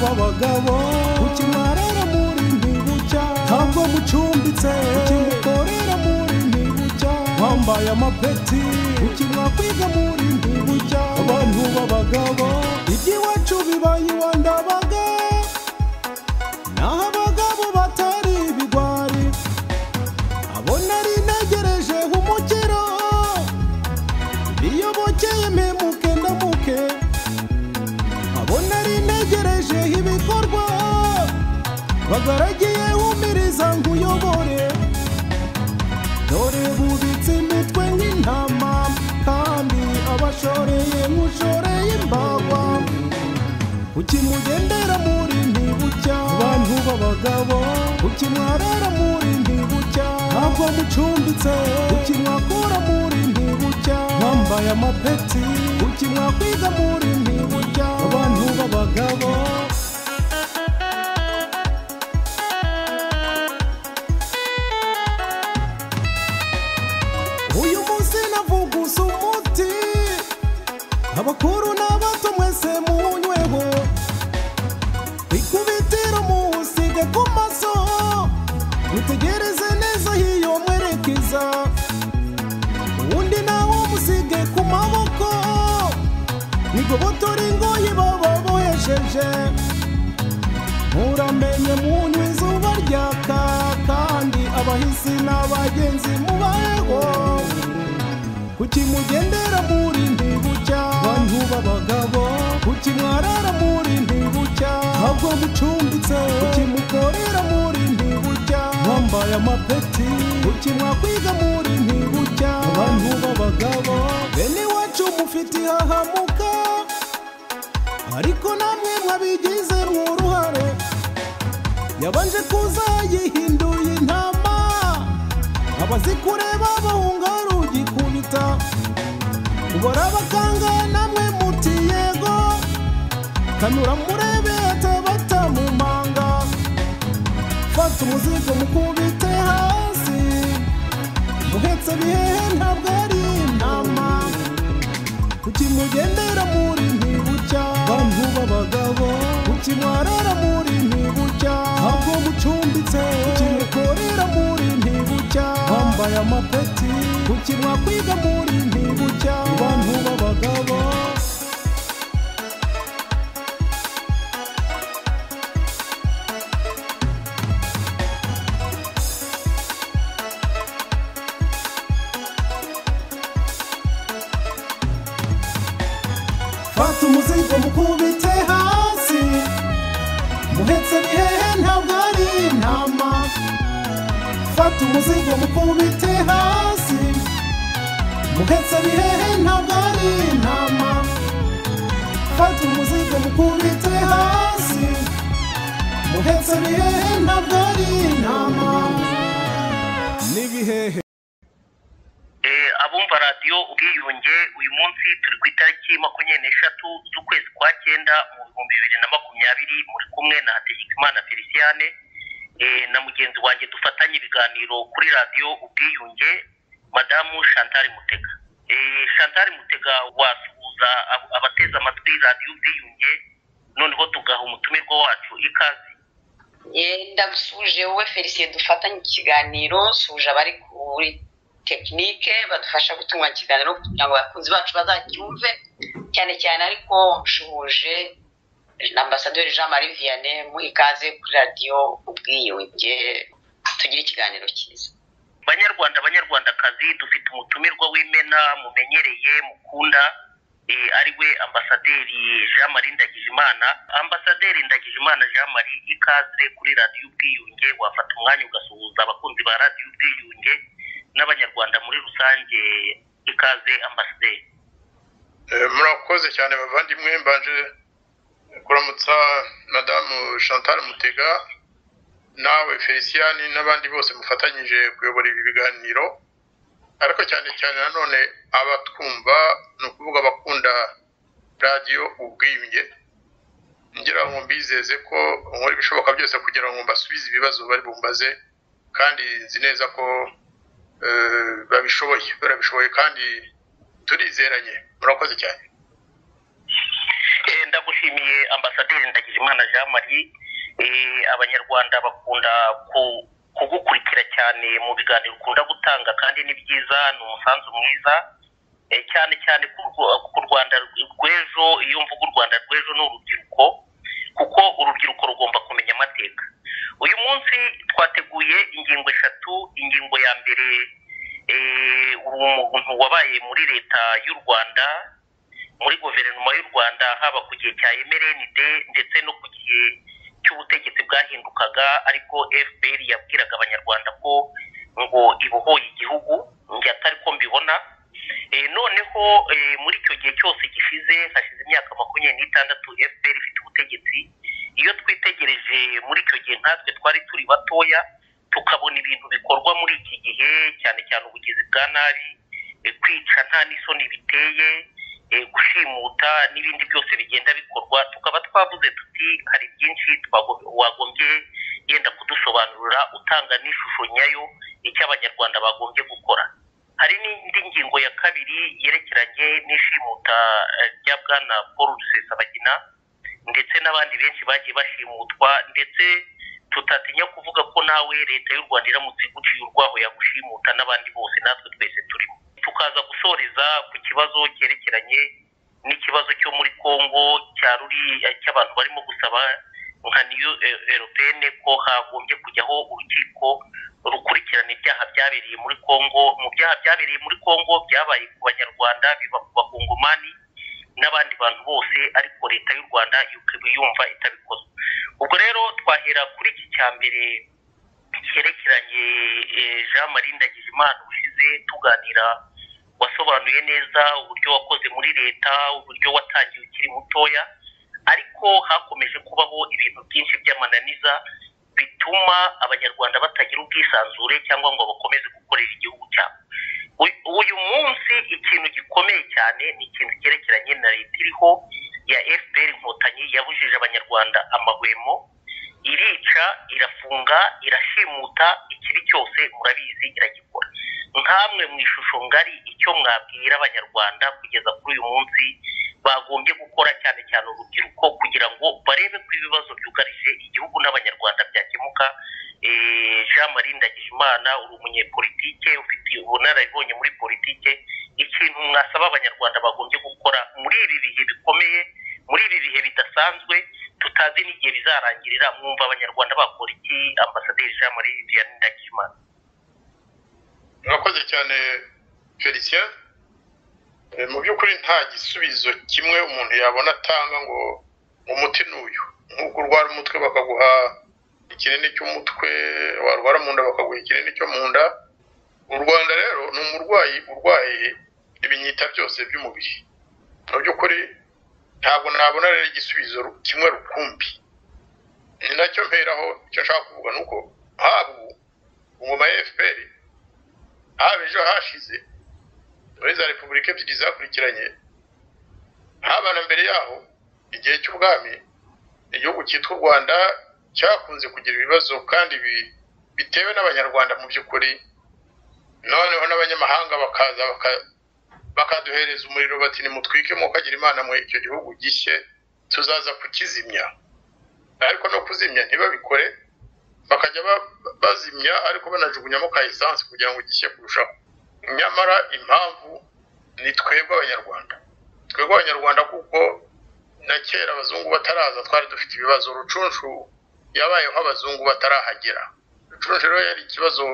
w'abagabo ukimwarara muri ntibucya ntabwo mucumbitse ukimukorera muri ntibucya wambaye amapeti ukimwakwiga muri ntibucya abantu b'abagabo iby'iwacu bibaye iwa ndabaga naho abagabo batari ibigwari abo nari ntegereje umukiro iyo bokeye mpemuke ndamuke abo nari ntegereje ibikorwa bagaragiye umiriza nkuyobore dore bubitse imitwe nk'intama kandi abashoreye nk'ushoreye imbagwa ukimugendera muri ntibucya abantu b'abagabo ukimwarara muri ntibucya ntabwo mucumbitse ukimwakura muri ntibucya wambaye amapeti ukimwakwiga muri ntibucya abantu b'abagabo uyu munsi navuguza umuti abakuru n'abato mwese munyweho ikubitiro muwusige ku maso mutegereze neza hiyo mwerekeza uwundi nawo musige ku maboko nigobotora ingoyi baba bohesheje muramenye munywa izuba ryaka kandi abahisi n'abagenzi mubayeho kuki mugendera muri ntibucya bantu b'abagabo kuki mwarara muri ntibucya ntabwo mucumbitse kuki mukorera muri ntibucya mwambaye amapeti kuki mwakwiga muri ntibucya bantu b'abagabo bene iwacu mufite ihahamuka ariko namwe mwabigizemo uruhare yabanje kuza yihinduye intama abazikureba bahunga rugikubita ubora abaganga namwe muti yego kanura murebe atabata mu manga fata umuzigo mukubite hasi muhetse bihehe ntabwo ari intama kuki mugendera muri ntibucya bantu b'abagabo kuki mwarara muri ntibucya ntabwo mucumbitse kuki mukorera muri ntibucya wambaye amapeti kuki mwakwiga muri ntibucya bantu b'abagabo fata umuzigo mukubite hasi muhetse bihehe ntabwo ari intama fata umuzigo mukubite hasi muhetse bihehe ntabwo ari intama fata umuzigo mukubite hasi muhetse bihehe ntabwo ari intama n'ibihehe Eh, abumva radiyo ubwiyunge uyu munsi turi ku itariki makumyabiri n'eshatu z'ukwezi kwa cyenda mu bihumbi bibiri na makumyabiri muri kumwe na hategekimana feliciane eh, na mugenzi wanjye dufatanye ibiganiro kuri radiyo ubwiyunge madamu chantal mutega Eh, chantal mutega wasuhuza ab- abateze amatwi radiyo ubwiyunge noneho tugaha umutumirwa wacu ikaze Eh, ndagusuje wowe felicien dufatanye ikiganiro suje abari kuri tekinike badufasha gutunganya ikiganiro kugira ngo abakunzi bacu bazacyumve cyane cyane ariko nshuhuje na ambasaderi jean marie vianney mu ikaze kuri radiyo ubwiyunge tugire ikiganiro cyiza banyarwanda banyarwandakazi dufite umutumirwa w'imena mumenyereye mukunda eh, ari we ambasaderi jean marie ndagijimana ambasaderi ndagijimana jean marie ikaze kuri radiyo ubwiyunge wafata umwanya ugasuhuza abakunzi ba radiyo ubwiyunge n'abanyarwanda muri rusange ikaze ambasaderi Eh, murakoze cyane bavandimwe mbanje kuramutsa madamu chantal mutega nawe feliciani n'abandi bose mufatanyije kuyobora ibi biganiro ariko cyane cyane nanone abatwumva ni ukuvuga abakunda radiyo ubwiyunge ngira ngo mbizeze ko nkora ibishoboka byose kugira ngo mbasubize ibibazo bari bumbaze kandi nzi neza ko eh, babishoboye barabishoboye kandi turizeranye murakoze cyane Eh, ndagushimiye ambasaderi ndagijimana jean marie abanyarwanda bakunda kugukurikira cyane mu biganiro ukunda gutanga kandi ni byiza ni umusanzu mwiza cyane cyane ku rwanda rw'ejo iyo mvuga u rwanda rw'ejo ni urubyiruko kuko urubyiruko rugomba kumenya amateka uyu munsi twateguye ingingo eshatu ingingo ya mbere umuntu wabaye muri leta y'u rwanda muri guverinoma y'u rwanda haba ku gihe cya emerenide ndetse no ku gihe cy'ubutegetsi bwahindukaga ariko fpr yabwiraga abanyarwanda ko ngo ibohoye igihugu njye atari ko mbibona noneho muri icyo gihe cyose gishize hashize imyaka makumyabiri n'itandatu fpr ifite ubutegetsi iyo twitegereje muri icyo gihe natwe twari turi batoya tukabona ibintu bikorwa muri iki gihe cyane cyane ubugizi bwa nabi kwica nta n'isoni biteye gushimuta n'ibindi byose bigenda bikorwa tukaba twavuze tuti hari byinshi wagombye yenda kudusobanurira utanga n'ishusho nyayo icyo abanyarwanda bagombye gukora hari n'indi ngingo ya kabiri yerekeranye n'ishimuta rya bwana paul rusesabagina ndetse n'abandi benshi bagiye bashimutwa ndetse tutatinya kuvuga ko nawe leta y'u rwanda iramutse iguciye urwaho yagushimuta n'abandi bose natwe twese turimo tukaza gusoreza ku kibazo cyerekeranye n'ikibazo cyo muri congo cya ruriya cy'abantu barimo gusaba nka niyo eropene ko hagombye kujyaho urukiko rukurikirana ibyaha byabereye muri congo mu byaha byabereye muri congo byabaye ku banyarwanda biba ku bakongomani n'abandi bantu bose ariko leta y'u rwanda ikaba yumva itabikoze ubwo rero twahera kuri iki cya mbere cyerekeranye jean marie ndagijimana ushize tuganira wasobanuye neza uburyo wakoze muri leta uburyo watangiye ukiri mutoya ariko hakomeje kubaho ibintu byinshi by'amananiza bituma abanyarwanda batagira ubwisanzure cyangwa ngo bakomeze gukorera igihugu cyabo uyu munsi ikintu gikomeye cyane ni ikintu cyerekeranye na leta iriho ya fpr inkotanyi yabujije abanyarwanda amahwemo irica irafunga irashimuta ikibi cyose murabizi iragikora nkamwe mu ishusho ngari icyo mwabwira abanyarwanda kugeza kuri uyu munsi bagombye gukora cyane cyane urubyiruko kugira ngo barebe ko ibibazo byugarije igihugu n'abanyarwanda byakemuka jean marie ndagijimana uri umunyepolitike ufite ubunararibonye muri politike ikintu mwasaba abanyarwanda bagombye gukora muri ibi bihe bikomeye muri ibi bihe bidasanzwe tutazi n'igihe bizarangirira mwumva abanyarwanda bakora iki ambasaderi jean marie vianney ndagijimana murakoze cyane felicien mu by'ukuri nta gisubizo kimwe umuntu yabona atanga ngo umuti ni uyu nk'uko urwara umutwe bakaguha ikinini cy'umutwe warwara mu nda bakaguha ikinini cyo mu nda u rwanda rero ni umurwayi urwaye ibinyita byose by'umubiri mu by'ukuri ntabwo nabona rero igisubizo kimwe rukumbi ni nacyo mperaho icyo nshaka kuvuga ni uko haba ubu ngoma ya fpr haba ejo hashize muri za repubulika ebyiri zakurikiranye haba na mbere yaho igihe cy'ubwami igihugu cyitwa u rwanda cyakunze kugira ibibazo kandi bitewe n'abanyarwanda mu by'ukuri noneho n'abanyamahanga bakaza bakaduhereza umuriro bati nimutwike mukagira imana mwe icyo gihugu gishye tuzaza kukizimya ariko no kuzimya ntibabikore bakajya bazimya ariko banajugunyamo ka esanse kugira ngo gishye kurushaho nyamara impamvu ni twebwe abanyarwanda twebwe abanyarwanda kuko na kera abazungu bataraza twari dufite ibibazo rucunshu yabayeho abazungu batarahagera rucunshu rero yari ikibazo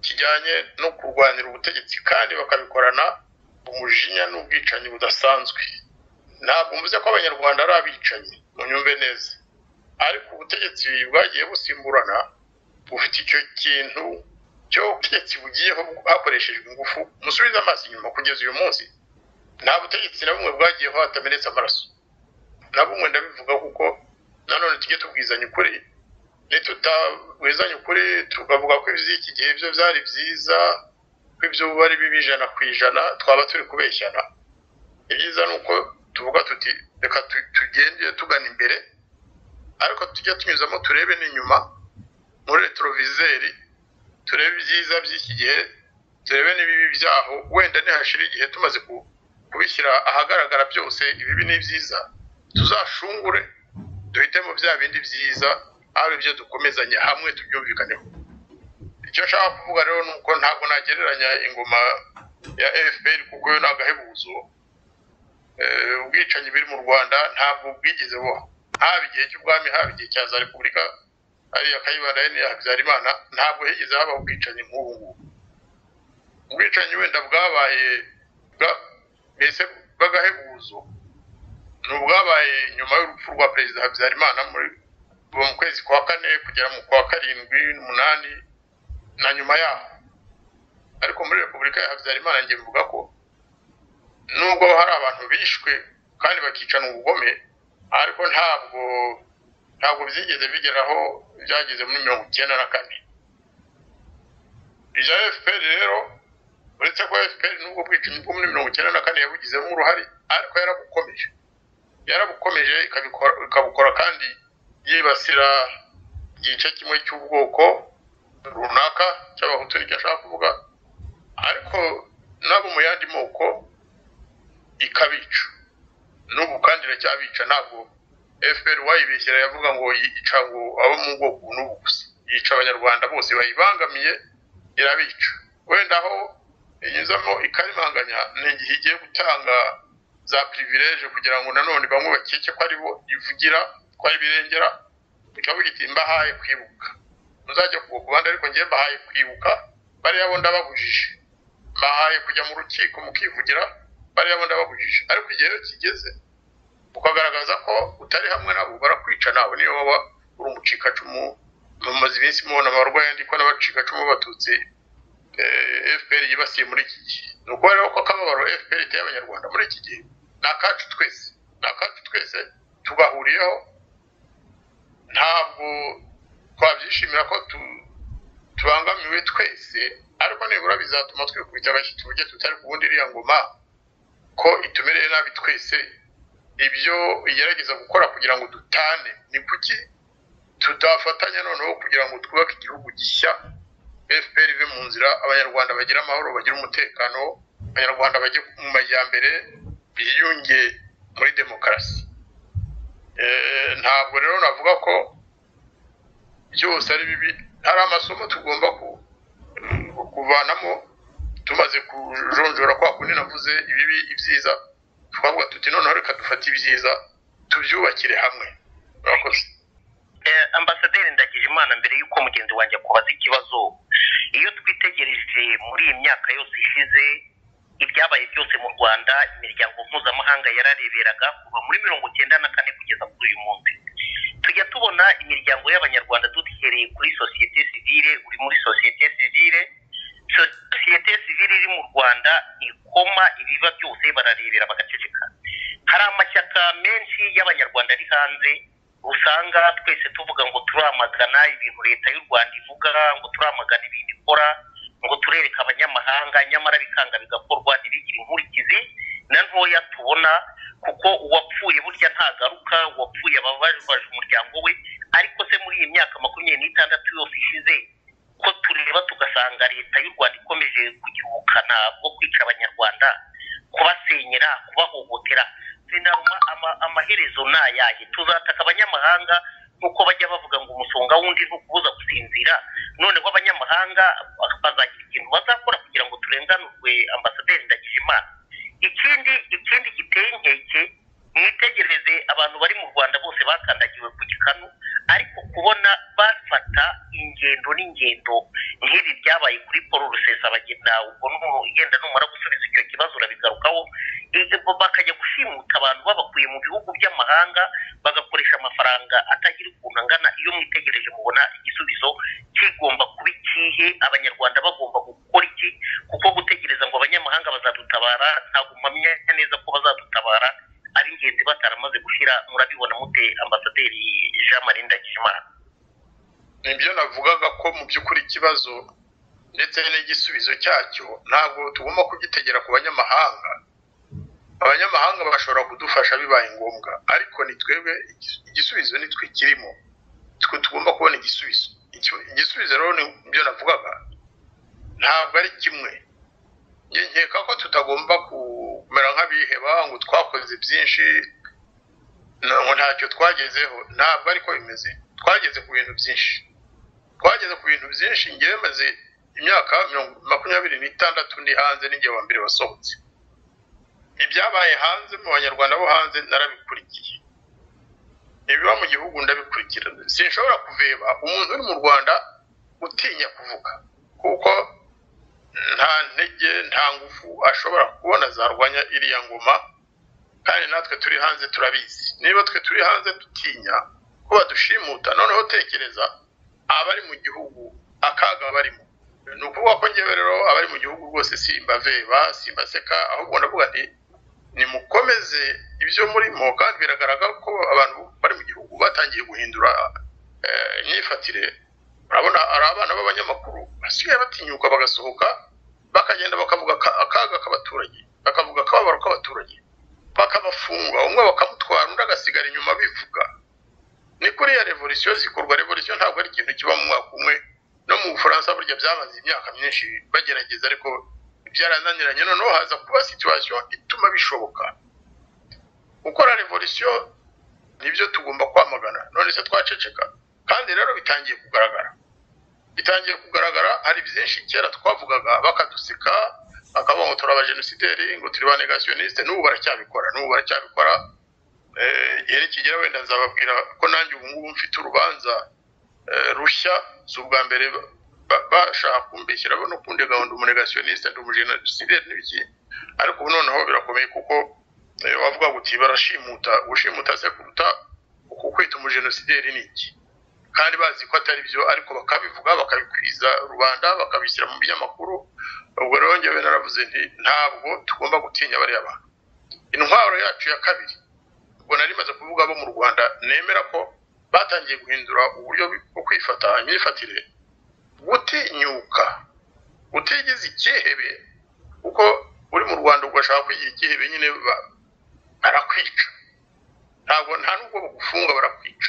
kijyanye no kurwanira ubutegetsi kandi bakabikorana umujinya n'ubwicanyi budasanzwe ntabwo mvuze ko abanyarwanda ari abicanyi munyumve neza ariko ubutegetsi bwagiye busimburana bufite icyo kintu cy'ubutegetsi bugiyeho hakoreshejwe ingufu musubize amaso inyuma kugeza uyu munsi nta butegetsi na bumwe bwagiyeho hatamenetse amaraso na bumwe ndabivuga kuko nanone tujye tubwizanya ukuri nitutawizanya ukuri tukavuga ko iby'iki gihe byo byari byiza ko ibyo ubu ari bibi ijana ku ijana twaba turi kubeshyana ibyiza ni uko tuvuga tuti reka tugende tugana imbere ariko tujya tunyuzamo turebe n'inyuma muri retorovizeri turebe ibyiza by'iki gihe turebe n'ibibi byaho wenda ntihashire igihe tumaze kubishyira ahagaragara byose ibibi n'ibyiza tuzashungure duhitemo bya bindi byiza ari ibyo dukomezanya hamwe tubyumvikaneho icyo nshaka kuvuga rero ni uko ntabwo nagereranya ingoma ya fpr kuko yo ni agahebuzo Eh, ubwicanyi biri mu rwanda ntabwo bwigeze buha haba igihe cy'ubwami haba igihe cya za repubulika ariya kayibanda ye n'iya habyarimana ntabwo higeze haba ubwicanyi nk'ubu ngubu ubwicanyi wenda bwabaye bwa- mbese bw'agahebuzo ni ubwabaye nyuma y'urupfu rwa perezida habyarimana muri kuva mu kwezi kwa kane kugera mu kwa karindwi n'umunani na nyuma yaho ariko muri repubulika ya habyarimana njye mvuga ko nubwo hari abantu bishwe kandi bakicana ubugome ariko ntabwo ntabwo byigeze bigeraho byageze muri mirongo icyenda na kane irya fpr rero uretse ko fpr nubwo bwicanyi bwo muri mirongo icyenda na kane yabugizemo uruhare ariko yarabukomeje yarabukomeje ikabikora- ikabukora kandi yibasira igice kimwe cy'ubwoko runaka cy'abahutu nicyo ashaka kuvuga ariko nabo mu yandi moko ikabica n'ubu kandi iracyabica ntabwo fpr wayibeshyira yavuga ngo yica ngo abo mu bwoko n'ubu gusa yica abanyarwanda bose bayibangamiye irabica wenda aho inyuzamo ikarimanganya ni igihe igiye gutanga za pirivireje kugira ngo nanone bamwe bakeke ko ari bo ivugira ko ari birengera ikavuga iti mbahaye kwibuka muzajya ku kubandi ariko njye mbahaye kwibuka bariya bo ndababujije bahaye kujya mu rukiko mukivugira bariya bo ndababujije ariko igihe iyo kigeze ukagaragaza ko utari hamwe nabo barakwica nawe niyo waba uri umucikacumu bamaze iminsi mubona abarwayi ndiko n'abacikacumu b'abatutsi eh, fpr yibasiye muri iki gihe ni ukuvuga rero ko akababaro fpr iteye abanyarwanda muri iki gihe ni akacu twese ni akacu twese tugahuriyeho ntabwo twabyishimira ko tu- tubangamiwe twese ariko nibura bizatuma twikubita abashyitsi uburyo tutari kubundi iriya ngoma ko itumereye nabi twese ibyo igerageza gukora kugira ngo dutane ni kuki tudafatanya noneho kugira ngo twubake igihugu gishya fpr ive mu nzira abanyarwanda bagire amahoro bagire umutekano abanyarwanda bajye mu majyambere biyunge muri demokarasi Eh, ntabwo rero navuga ko byose ari bibi hari amasomo tugomba ku- kuvanamo tumaze kujonjora kwa kundi navuze ibibi ibyiza twavuga tuti noneho reka dufate ibyiza tubyubakire hamwe murakoze Eh, ambasaderi ndagijimana mbere y'uko mugenzi wanjye akubaza ikibazo iyo twitegereje muri iyi myaka yose ishize ibyabaye byose mu rwanda imiryango mpuzamahanga yarareberaga kuva muri mirongo cyenda na kane kugeza kuri uyu munsi tujya tubona imiryango y'abanyarwanda duhereye kuri sosiyete sivile uri muri sosiyete sivile sosiyete sivile iri mu rwanda ikoma ibiba byose bararebera bagaceceka hari amashyaka menshi y'abanyarwanda ari hanze usanga twese tuvuga ngo turamagana ibintu leta y'u rwanda ivuga ngo turamagana ibintu ikora ngo turereke abanyamahanga nyamara bikanga bigakorwa ntibigire inkurikizi na ntoya tubona kuko uwapfuye burya ntagaruka uwapfuye abababaje umuryango we ariko se muri iyi myaka makumyabiri n'itandatu yose ishize ko tureba tugasanga leta y'u rwanda ikomeje kugira ubukana bwo kwica abanyarwanda kubasenyera kubahohotera sinaruma ama- amaherezo ni ayahe tuzataka abanyamahanga nk'uko bajya bavuga ngo umusonga wundi ni ukubuza gusinzira noneho abanyamahanga bazagira ikintu bazakora kugira ngo turenganurwe ambasaderi ndagijimana ikindi ikindi giteye inkeke mwitegereze abantu bari mu rwanda bose bakandagiwe ku gikanu ariko kubona bafata ingendo n'ingendo nk'ibi byabaye kuri paul rusesabagina ubwo nu- yenda numara gusubiza icyo kibazo urabigarukaho Eh, bo bakajya gushimuta abantu babakuye mu bihugu by'amahanga bagakoresha amafaranga atagira ukuntu angana iyo mwitegereje mubona igisubizo kigomba kuba ikihe abanyarwanda bagomba gukora iki kuko gutegereza ngo abanyamahanga bazadutabara ntabwo mpamya neza ko bazadutabara ab'ingenzi bataramaze gushyira murabibona mute ambasaderi jean marie ndagijimana nibyo navugaga ko mu by'ukuri ikibazo ndetse n'igisubizo cyacyo ntabwo tugomba kugitegera ku banyamahanga abanyamahanga bashobora kudufasha bibaye ngombwa ariko ni twebwe igis- igisubizo ni twe kirimo twe tugomba kubona igisubizo Icyo- igisubizo rero ni byo navugaga ntabwo ari kimwe Njye nkeka ko tutagomba kumera nk'abiheba ngo twakoze byinshi ngo ntacyo twagezeho ntabwo ariko bimeze twageze ku bintu byinshi twageze ku bintu byinshi ngewe maze imyaka makumyabiri n'itandatu ni hanze n'igihe wa mbere wasohotse ibyabaye hanze mu banyarwanda bo hanze narabikurikiye ibiba mu gihugu ndabikurikira sinshobora kuveba umuntu uri mu rwanda utinya kuvuga kuko nta ntege nta ngufu ashobora kubona zarwanya iriya ngoma kandi natwe turi hanze turabizi niba twe turi hanze dutinya kuba dushimuta noneho tekereza abari mu gihugu akaga barimo ni ukuvuga ko ngewe rero abari mu gihugu rwose simbaveba simbaseka ahubwo ndavuga nti nimukomeze ibyo murimo kandi biragaragara ko abantu bari mu gihugu batangiye guhindura imyifatire urabona ari abana b'abanyamakuru basigaye batinyuka bagasohoka bakagenda bakavuga akaga k'abaturage bakavuga akababaro k'abaturage bakabafunga umwe bakamutwara undi agasigara inyuma bivuga ni kuriya revolisiyo zikorwa revolisiyo ntabwo ari ikintu kiba mu mwaka umwe no mu bufaransa burya byamaze imyaka myinshi bagerageza ariko byarananiranye noneho haza kuba situwasiyo ituma bishoboka gukora revolisiyo nibyo tugomba kwamagana none se twaceceka kandi rero bitangiye kugaragara bitangiye kugaragara hari byinshi kera twavugaga bakaduseka bakavuga ngo turi abajenosideri ngo turi ba negasiyonisite n'ubu baracyabikora n'ubu baracyabikora igihe nikigera wenda nzababwira ko nanjye ubu ngubu mfite urubanza rushya si ubwa mbere bashaka kumbeshyira no kundi gahunda umunegasiyoniste ndi umujenosideri n'ibiki ariko ubu noneho birakomeye kuko wavuga uti barashimuta gushimuta se kuruta uku kwita umujenosideri ni iki kandi bazi ko atari byo ariko bakabivuga bakabikwiza rubanda bakabishyira mu binyamakuru ubwo rero ngewe naravuze nti ntabwo tugomba gutinya bariya bantu intwaro yacu ya kabiri ubwo nari maze kuvuga abo mu rwanda nemera ko batangiye guhindura uburyo bwo kwifata imyifatire gutinyuka utigize ikihebe kuko uri mu rwanda ugashaka kwigira ikihebe nyine barakwica ntabwo nta nubwo bagufunga barakwica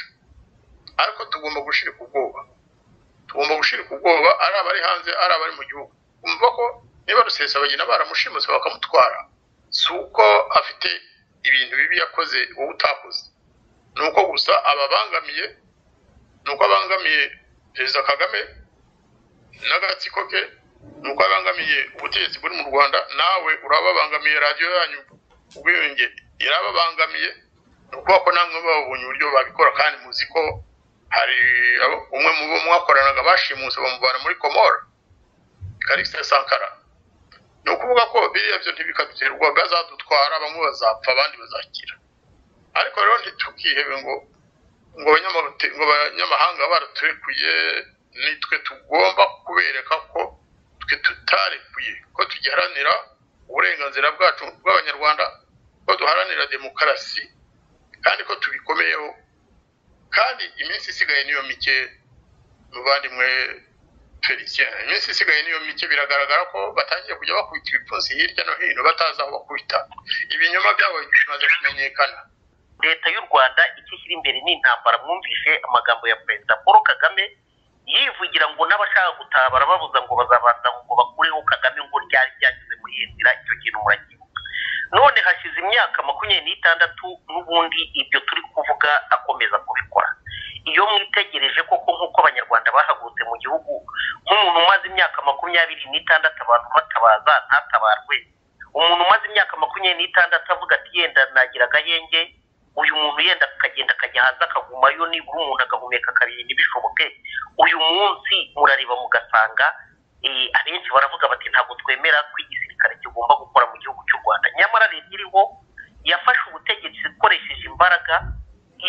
ariko tugomba gushirika ubwoba tugomba gushirika ubwoba ari abari hanze ari abari mu gihugu kumva ko niba rusesabagina baramushimuse bakamutwara si uko afite ibintu bibi yakoze wowe utakoze ni uko gusa ababangamiye ni uko abangamiye perezida kagame n'agatsiko ke ni uko abangamiye ubutegetsi buri mu rwanda nawe urababangamiye radiyo yanyu ubwiyunge irababangamiye ni ukuvuga ko namwe babonye uburyo babikora kandi muzi ko hari umwe mu bo mwakoranaga bashimuse bamuvana muri komora karikisita sankara ni ukuvuga ko biriya byo ntibikaduterwa bazadutwara bamwe bazapfa abandi bazakira ariko rero ntitukihebe ngo ngo abanyamahanga baraturekuye nitwe tugomba kubereka ko twe tutarekuye ko tugiharanira uburenganzira bwacu bw'abanyarwanda ko duharanira demokarasi kandi ko tubikomeyeho kandi iminsi isigaye niyo mike muvandimwe felicien iminsi isigaye niyo mike biragaragara ko batangiye kujya bakubita ibipfunsi hirya no hino batazi aho bakubita ibinyoma byabo bimaze kumenyekana leta y'u rwanda icyo ishyira imbere ni intambara mwumvise amagambo ya perezida paul kagame yivugira ngo n'abashaka gutabara babuza ngo bazabanza ngo bakureho kagame ngo ryari ryageze muri iyo nzira icyo kintu murakibuka none hashize imyaka makumyabiri n'itandatu n'ubundi ibyo turi kuvuga akomeza kubikora iyo mwitegereje koko nk'uko abanyarwanda bahagurutse mu gihugu nk'umuntu umaze imyaka makumyabiri n'itandatu abantu batabaza ntatabarwe umuntu umaze imyaka makumyabiri n'itandatu avuga ati yenda nagira agahenge uyu muntu yenda akagenda akajya hanze akagumayo nibura umuntu agahumeka kabiri ntibishoboke uyu munsi murareba mugasanga abenshi baravuga bati ntabwo twemera ko igisirikare kigomba gukora mu gihugu cy'u rwanda nyamara leta iriho yafashe ubutegetsi ikoresheje imbaraga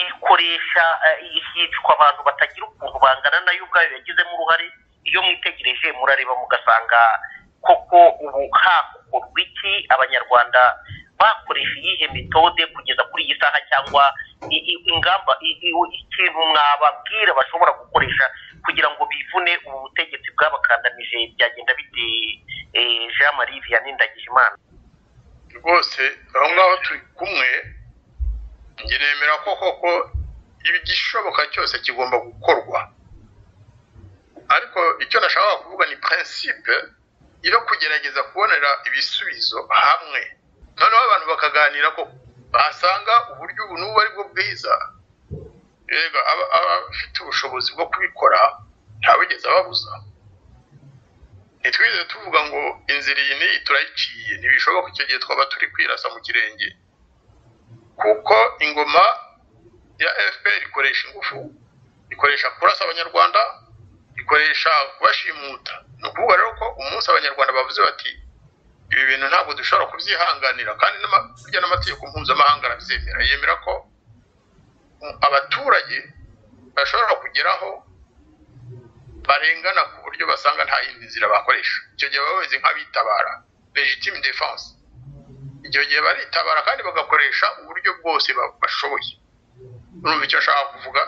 ikoresha yicwa abantu batagira ukuntu bangana nayo ubwayo yagizemo uruhare iyo mwitegereje murareba mugasanga koko ubu hakorwa iki abanyarwanda bakoresha iyihe metode kugeza kuri iyi saha cyangwa ingamba ikintu mwababwira bashobora gukoresha kugira ngo bivune ubu butegetsi bwabakandamije byagenda bite jean marie vianney ndagijimana rwose aho ngaho turi kumwe njye nemera ko koko igishoboka cyose kigomba gukorwa ariko icyo nashakaga kuvuga ni prinsipe yo kugerageza kubonera ibisubizo hamwe noneho abantu bakaganira ko basanga uburyo ubu n'ubu ari bwo bwiza rega abafite ubushobozi bwo kubikora ntawigeze ababuza ntitwigeze tuvuga ngo inzira iyi n'iyi turayiciye ntibishoboka icyo gihe twaba turi kwirasa mu kirenge kuko ingoma ya fpr ikoresha ingufu ikoresha kurasa abanyarwanda ikoresha kubashimuta ni ukuvuga rero ko umunsi abanyarwanda bavuze bati ibi bintu ntabwo dushobora kubyihanganira kandi burya n'amategeko mpuzamahanga arabyemera yemera ko abaturage bashobora kugeraho barengana ku buryo basanga nta yindi nzira bakoresha icyo gihe baba bameze nk'abitabara legitime defense icyo gihe baritabara kandi bagakoresha uburyo bwose bashoboye urumva icyo ashaka kuvuga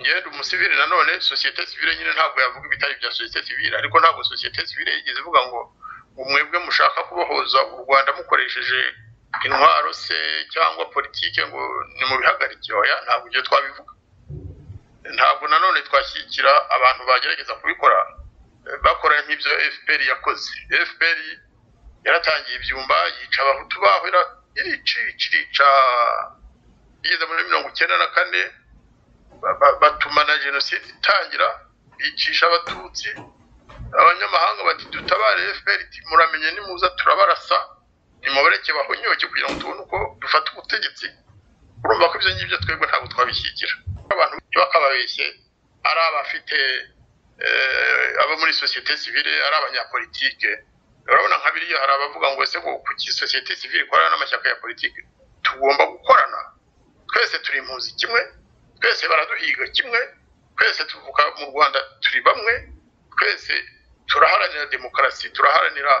ngenda umusivili nanone sosiyete sivile nyine ntabwo yavuga ibitari bya sosiyete sivile ariko ntabwo sosiyete sivile yigeze ivuga ngo umwebwe mushaka kubohoza u rwanda mukoresheje intwaro se cyangwa politike ngo nimubihagarike oya ntabwo ibyo twabivuga ntabwo nanone twashyigikira abantu bagerageza kubikora bakora nk'ibyo fpr yakoze fpr yaratangiye ibyumba yica abahutu baho irica irica igeze muri mirongo icyenda na kane batuma na jenoside itangira bicisha abatutsi abanyamahanga bati dutabare fpr muramenye nimuza turabarasa nimubareke bahonyoke kugira ngo tubone uko dufata ubutegetsi urumva ko ibyo ngibyo twebwe ntabwo twabishyigikira abantu bakababeshye ari abafite abo muri sosiyete sivile ari abanyapolitike urabona nka biriya hari abavuga ngo ese kuki sosiyete sivile ikorana n'amashyaka ya politike tugomba gukorana twese turi impunzi kimwe twese baraduhiga kimwe twese tuvuka mu rwanda turi bamwe twese turaharanira demokarasi turaharanira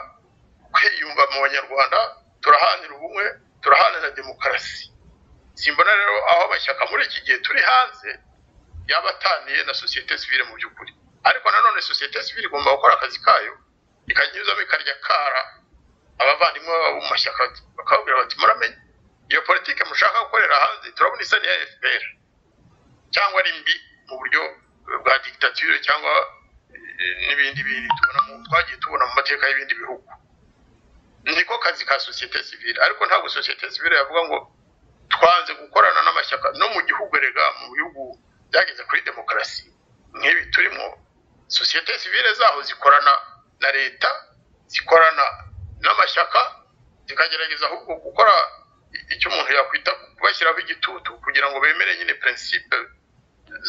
kwiyumva mu banyarwanda turaharanira ubumwe turaharanira demokarasi simbona rero aho amashyaka muri iki gihe turi hanze yaba ataniye na sosiyete sivile mu by'ukuri ariko nanone sosiyete sivile igomba gukora akazi kayo ikanyuzamo ikarya kara abavandimwe babo mu mashyaka bakababwira bati muramenye iyo politike mushaka gukorera hanze turabona isa n'iya fpr cyangwa ari mbi mu buryo bwa digitatire cyangwa n'ibindi bintu twagiye tubona mu mateka y'ibindi bihugu niko kazi ka sosiyete sivile ariko ntabwo sosiyete sivile yavuga ngo twanze gukorana n'amashyaka no mu gihugu rega mu bihugu byageze kuri demokarasi nk'ibi turimo sosiyete sivile zaho zikorana na leta zikorana n'amashyaka zikagerageza ahubwo gukora icyo umuntu yakwita kubashyiraho igitutu kugira ngo bemere nyine prinsipe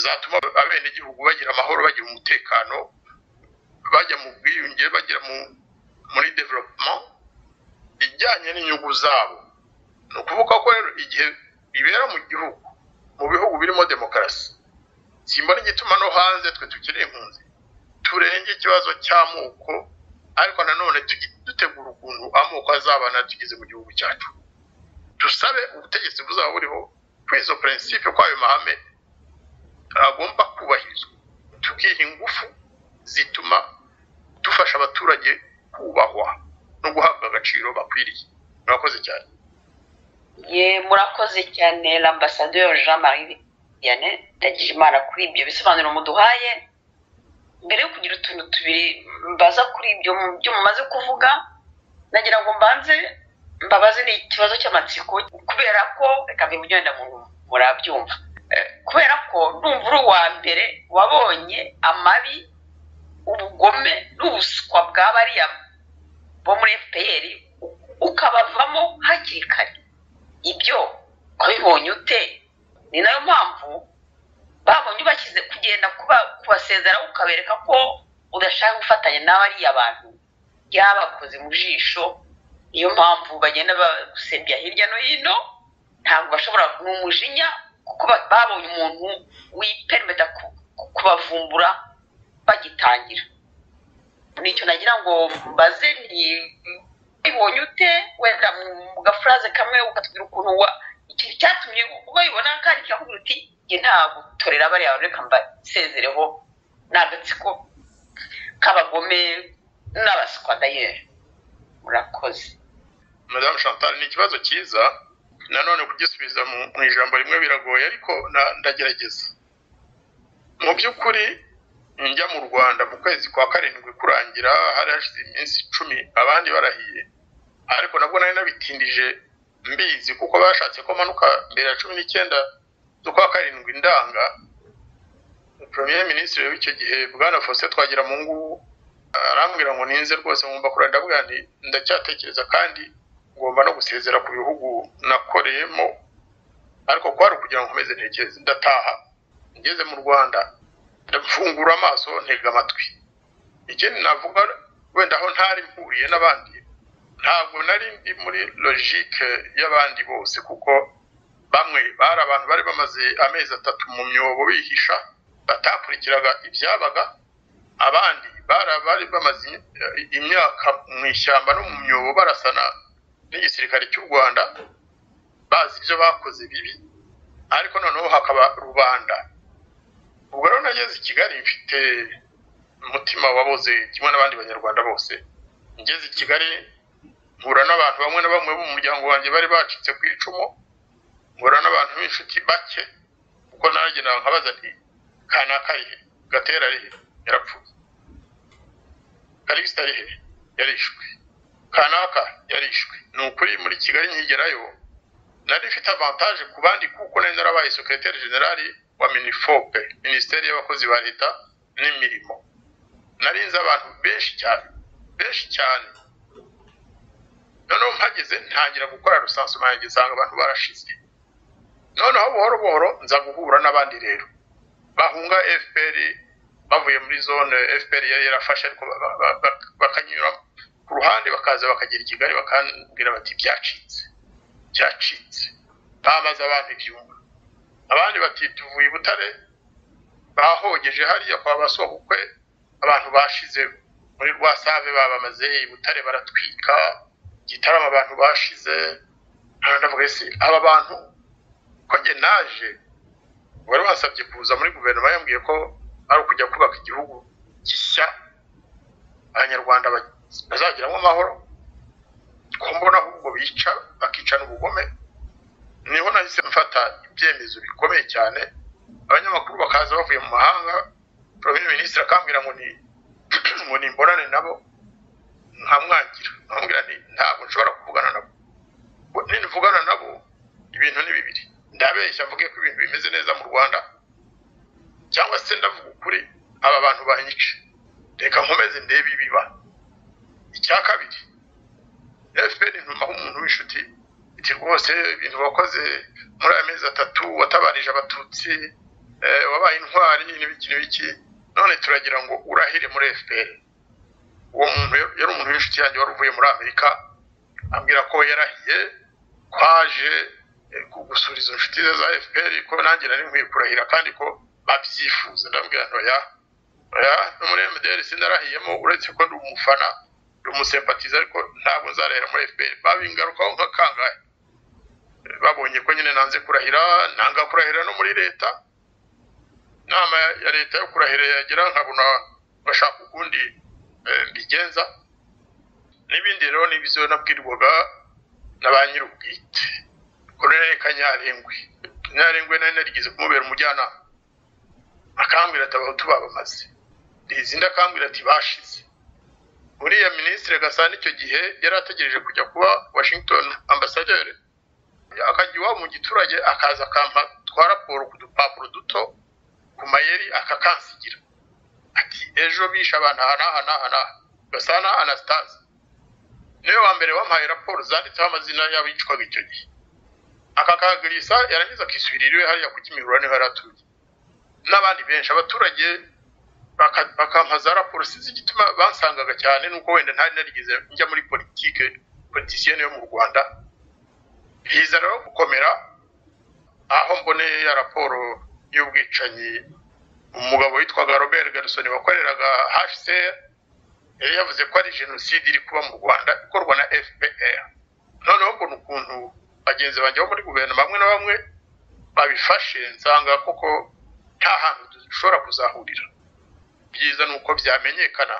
zatuma abenegihugu bagira amahoro bagira umutekano bajya mu bwiyunge bagera muri development ijyanye n'inyungu zabo ni ukuvuga ko rero igihe bibera mu gihugu mu bihugu birimo demokarasi simbona igituma no hanze twe tukiri impunzi turenge ikibazo cy'amoko ariko nanone dutegura ukuntu amoko azabana tugeze mu gihugu cyacu dusabe ubutegetsi buzaba buriho kuri izo prinsipe kw'ayo mahame agomba kubahirizwa tukiha ingufu zituma dufasha abaturage kubahwa no guhabwa agaciro bakwiriye murakoze cyane ye murakoze cyane lambasaderi jean marie vianney ndagije imana kuri ibyo bisobanuro muduhaye mbere yo kugira utuntu tubiri mbaza kuri ibyo byo mumaze kuvuga nagira ngo mbanze mbabaze ni ikibazo cy'amatsiko kubera ko reka mbimugenda murabyumva kubera ko numva uri uwa mbere wabonye amabi ubugome n'ubuswa bwa bariya bo muri fpr ukabavamo hakiri kare ibyo wabibonye ute ni nayo mpamvu babonye ubashyize kugenda kubasezeraho ukabereka ko udashaka gufatanya n'abariya bantu byabakoze mu jisho niyo mpamvu bagenda bagusembya hirya no hino ntabwo bashobora ni umujinya kuko babonye umuntu wipermeta kubavumbura bagitangira nicyo nagira ngo mbaze ni ubibonye ute wenda mu gafuraze kamwe ukatubwira ukuntu wa ikintu cyatumye ubibona kandi kirakubwira uti njye nta gutorera bariya bantu reka mbasezereho ni agatsiko k'abagome n'abaswa dayeri murakoze madamu chantal ni ikibazo cyiza nanone kugisubiza mu ijambo rimwe biragoye ariko ndagerageza mu by'ukuri njya mu rwanda mu kwezi kwa karindwi kurangira hari hashize iminsi icumi abandi barahiye ariko nabwo nari nabitindije mbizi kuko bashatse ko manuka mbere ya cumi n'icyenda z'ukwa karindwi ndanga premier minisitiri w'icyo gihe bwana faustin twagira mu ngubu arambwira ngo ninze rwose nkumva kurira ndabwira nti ndacyatekereza kandi ngomba no gusezera ku bihugu nakoreyemo ariko kwari ukugira ngo nkomeze ntekereze ndataha ngeze mu rwanda ndafungura amaso ntega amatwi ikindi navuga wenda aho ntari mpuriye n'abandi ntabwo nari ndi muri logike y'abandi bose kuko bamwe bari abantu bari bamaze amezi atatu mu myobo bihisha batakurikiraga ibyabaga abandi bari bari bamaze imyaka mu ishyamba no mu myobo barasana n'igisirikare cy'u rwanda bazi ibyo bakoze bibi ariko noneho hakaba rubanda ubwo rero nageze i kigali mfite umutima waboze kimwe n'abandi banyarwanda bose ngeze i kigali mpura n'abantu bamwe na bamwe bo mu muryango wanjye bari bacitse ku icumu mpura n'abantu b'inshuti bake kuko nanjye nkabaza nti kanaka arihe gatera arihe yarapfuye kalisita arihe yarishwe kanaka yarishwe ni ukuri muri kigali nkigerayo nari ifite avantaje ku bandi kuko nari narabaye sekreteri generali wa minifope minisiteri y'abakozi ba leta n'imirimo nari nzi abantu benshi cyane benshi cyane noneho mpageze ntangira gukora rusanzwe nanjye nsanga abantu barashize noneho buhoro buhoro nza guhura n'abandi rero bahunga fpr bavuye muri zone fpr yari yarafashe ariko bakanyura ku ruhande bakaza bakagera i kigali bakambwira bati byacitse byacitse bamaze abantu ibyumba abandi bati tuvuye i butare bahogeje hariya kwa basokwe abantu bashize muri rwa save babamaze i butare baratwika igitaramo abantu bashize ndavuga ese aba bantu ko njye naje wari wasabye kuza muri guverinoma yambwiye ko ari ukujya kubaka igihugu gishya abanyarwanda bazagiramo amahoro ko mbona ahubwo bica bakicana ubugome niho nahise mfata ibyemezo bikomeye cyane abanyamakuru bakaza bavuye mu mahanga porogaramu minisitiri akambwira ngo ni ngo nimbonane nabo nkamwangira nkamubwira nti ntabwo nshobora kuvugana nabo nivugana nabo ibintu ni bibiri ndabeshya mvuge ko ibintu bimeze neza mu rwanda cyangwa se ndavuga ukuri aba bantu banyice reka nkomeze ndebe ibiba icya kabiri fpr ntumaho umuntu w'inshuti iti rwose ibintu wakoze muri aya mezi atatu watabarije abatutsi wabaye intwari n'ibiki n'ibiki none turagira ngo urahire muri fpr uwo muntu yari umuntu w'inshuti yanjye wari uvuye muri amerika ambwira ko yarahiye ko aje gusura izo nshuti ze za fpr ko nanjye nari nkwiye kurahira kandi ko babyifuza ndabwira ntoya no muri mdr sinarahiyemo uretse ko ndi umufana ndi umusempatiza ariko ntabwo nzarahira muri fpr babingarukaho nka kangahe babonye ko nyine nanze kurahira nanga kurahira no muri leta inama ya leta yo kurahira yagira nkabona bashaka ukundi bigenza n'ibindi rero n'ibizo nabwirwaga na ba nyir'ubwite koroneri kanyarengwe kanyarengwe nari narigeze kumubera umujyanama akambwira ati abahutu babamaze rizi ndakambwira ati bashize uriya minisitiri gasana icyo gihe yari ategereje kujya kuba washington ambasaderi akajya iwabo mu giturage akaza akampa twa raporo ku dupapuro duto ku mayeri akakansigira ati ejo bishe abantu aha n'aha n'aha n'aha gasana anastase niwe wa mbere wampaye raporo zanditseho amazina y'abicwaga icyo gihe akakagurisa yarangiza akisubirira iwe hariya kuko imibura niho yari atuye n'abandi benshi abaturage bakampa za raporo sinzi igituma bansangaga cyane nuko wenda ntari narigeze njya muri politike politisiyene yo mu rwanda biza rero gukomera aho mboneye ya raporo y'ubwicanyi umugabo witwaga robert garusoni wakoreraga hcr yari yavuze ko ari jenoside iri kuba mu rwanda ikorwa na fpr noneho mbona ukuntu bagenzi banjye bo muri guverinoma bamwe na bamwe babifashe nsanga koko nta hantu dushobora kuzahurira byiza ni uko byamenyekana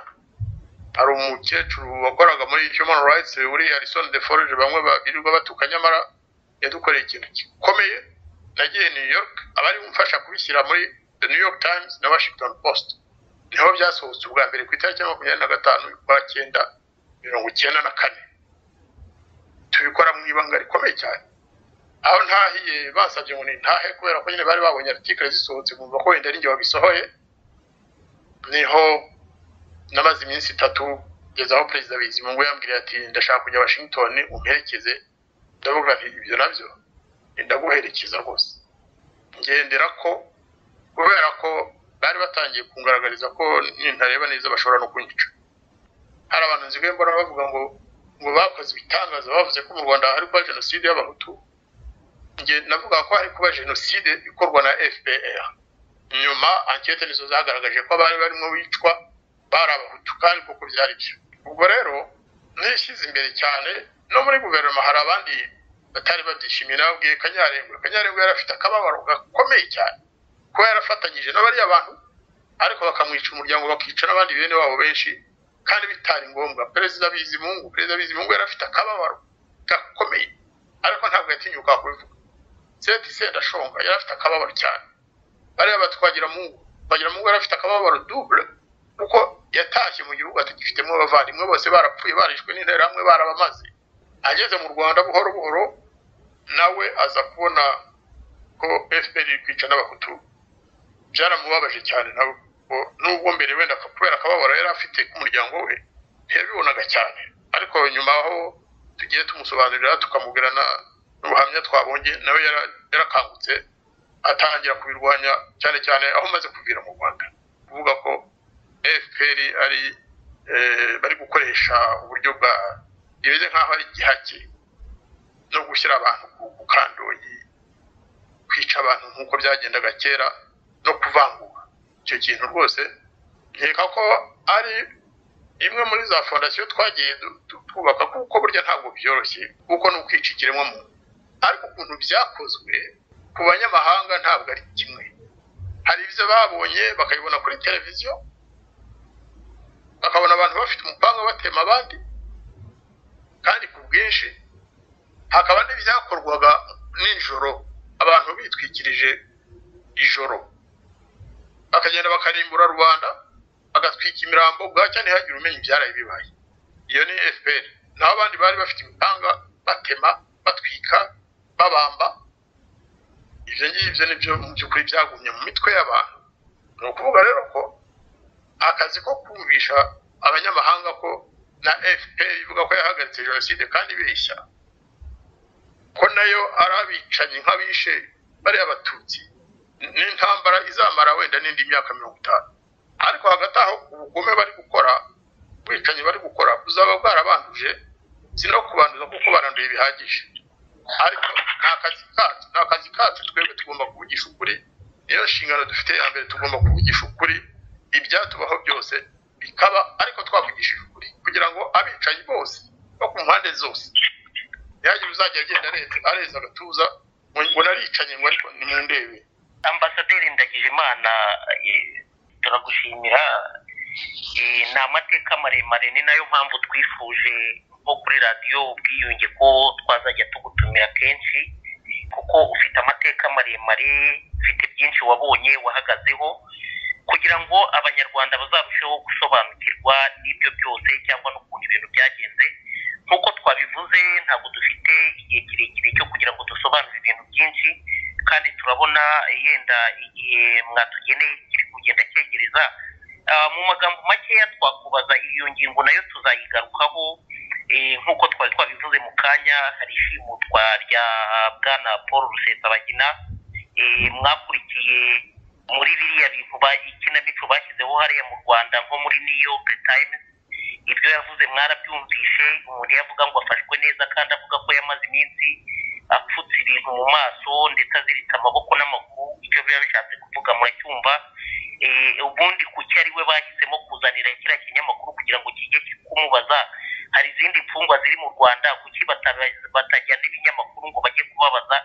hari umukecuru wakoraga muri human rights uri harrison de forge bamwe birirwa batuka nyamara yadukoreye ikintu gikomeye nagiye new york abari kumfasha kubishyira muri the new york times na washington post niho byasohotse ubwa mbere ku itariki ya makumyabiri na gatanu ukwa cyenda mirongo icyenda na kane tubikora mu ibanga rikomeye cyane aho ntahiye basabye ngo nintahe kubera ko nyine bari babonye artikire zisohotse bumva ko wenda ari njye wabisohoye niho namaze iminsi itatu kugeza aho perezida bizimungu yambwira ati ndashaka kujya washington umperekeze ndavuga nti ibyo nabyo ndaguherekeza rwose ngendera ko kubera ko bari batangiye kungaragariza ko nintareba neza bashobora no kunyica hari abantu nzigaye mbona bavuga ngo ngo bakoze ibitangaza bavuze ko mu rwanda hari kuba jenoside y'abahutu njye navuga ko hari kuba jenoside ikorwa na fpr nyuma ankete nizo zagaragaje ko abari barimo bicwa bari abahutu kandi kuko byari byo ubwo rero nishyize imbere cyane no muri guverinoma hari abandi batari babyishimiye nababwiye kanyarengwa kanyarengwa yari afite akababaro gakomeye cyane kuba yarafatanyije n'abariya bantu ariko bakamwica umuryango bakica n'abandi bene wabo benshi kandi bitari ngombwa perezida bizimungu perezida bizimungu yari afite akababaro gakomeye ariko ntabwo yatinyuka kubivuga seti senda ashonga yari afite akababaro cyane bariya batwagiramungu twagiramungu yari afite akababaro dubure kuko yatashye mu gihugu atagifitemo abavandimwe bose barapfuye barishwe n'interahamwe barabamaze ageze mu rwanda buhoro buhoro nawe aza kubona ko fpr iri kwica n'abahutu byaramubabaje cyane nawe nubwo mbere wenda kubera akababaro yari afite k'umuryango we ntiyabibonaga cyane ariko nyuma aho tugiye tumusobanurira tukamubwira n'ubuhamya twabonye nawe yarakangutse atangira kubirwanya cyane cyane aho umaze kuvira mu rwanda kuvuga ko fpr ari bari gukoresha uburyo bwa bimeze nk'aho ari igihake no gushyira abantu ku kandoyi kwica abantu nk'uko byagendaga kera no kuvangura icyo kintu rwose nkeka ko ari imwe muri za fondasiyo twagiye twubaka kuko burya ntabwo byoroshye kuko ni ukwica ikiremwamuntu ariko ukuntu byakozwe ku banyamahanga ntabwo ari kimwe hari ibyo babonye bakabibona kuri televiziyo bakabona abantu bafite umupanga batema abandi kandi ku bwinshi hakaba n'ibyakorwaga nijoro abantu bitwikirije ijoro bakagenda bakarimbura rubanda bagatwika imirambo bwacya ntihagire umenya ibyaraye bibaye iyo ni fpr naho abandi bari bafite imipanga batema batwika babamba ibyo ngibyo ni byo mu by'ukuri byagumye mu mitwe y'abantu ni ukuvuga rero ko akazi ko kumvisha abanyamahanga ko na fpr ivuga ko yahagaritse jenoside kandi ibeshya ko nayo ari abicanyi nk'abishe bariya abatutsi n'intambara izamara wenda n'indi myaka mirongo itanu ariko hagati aho ubugome bari gukora ubwicanyi bari gukora buzaba bwarabanduje si no kubanduza kuko baranduye bihagije ariko ni akazi kacu ni akazi kacu twebwe tugomba kuvugisha ukuri niyo nshingano dufite ya mbere tugomba kuvugisha ukuri ibyatubaho byose bikaba ariko twavugishije ukuri kugira ngo abicanyi bose bo ku mpande zose ntihagire uzajya agenda areza agatuza ngo naricanye ngo ariko nimundebe ambasaderi ndagijimana turagushimira ni amateka maremare ni nayo mpamvu twifuje nko kuri radiyo ubwiyunge ko twazajya tugutumira kenshi kuko ufite amateka maremare ufite byinshi wabonye wahagazeho kugira ngo abanyarwanda bazarusheho gusobanukirwa n'ibyo byose cyangwa n'ukuntu ibintu byagenze nk'uko twabivuze ntabwo dufite igihe kirekire cyo kugira ngo dusobanure ibintu byinshi kandi turabona yenda igihe mwatugeneye kiri kugenda cyegereza mu magambo makeya twakubaza iyo ngingo nayo tuzayigarukaho nk'uko twari twabivuze mu kanya hari ishimutwa rya bwana paul rusesabagina mwakurikiye muri biriya bintu ikinamico bashyizeho hariya mu rwanda nko muri new york times ibyo yavuze mwarabyumvishe umuntu yavuga ngo afashwe neza kandi avuga ko yamaze iminsi apfutse ibintu mu maso ndetse aziritse amaboko n'amaguru icyo biba bishatse kuvuga muracyumva ubundi kuki ari we bahisemo kuzanira kiriya kinyamakuru kugira ngo kijye kumubaza hari izindi mfungwa ziri mu rwanda kuki batajyana ibinyamakuru ngo bajye kubabaza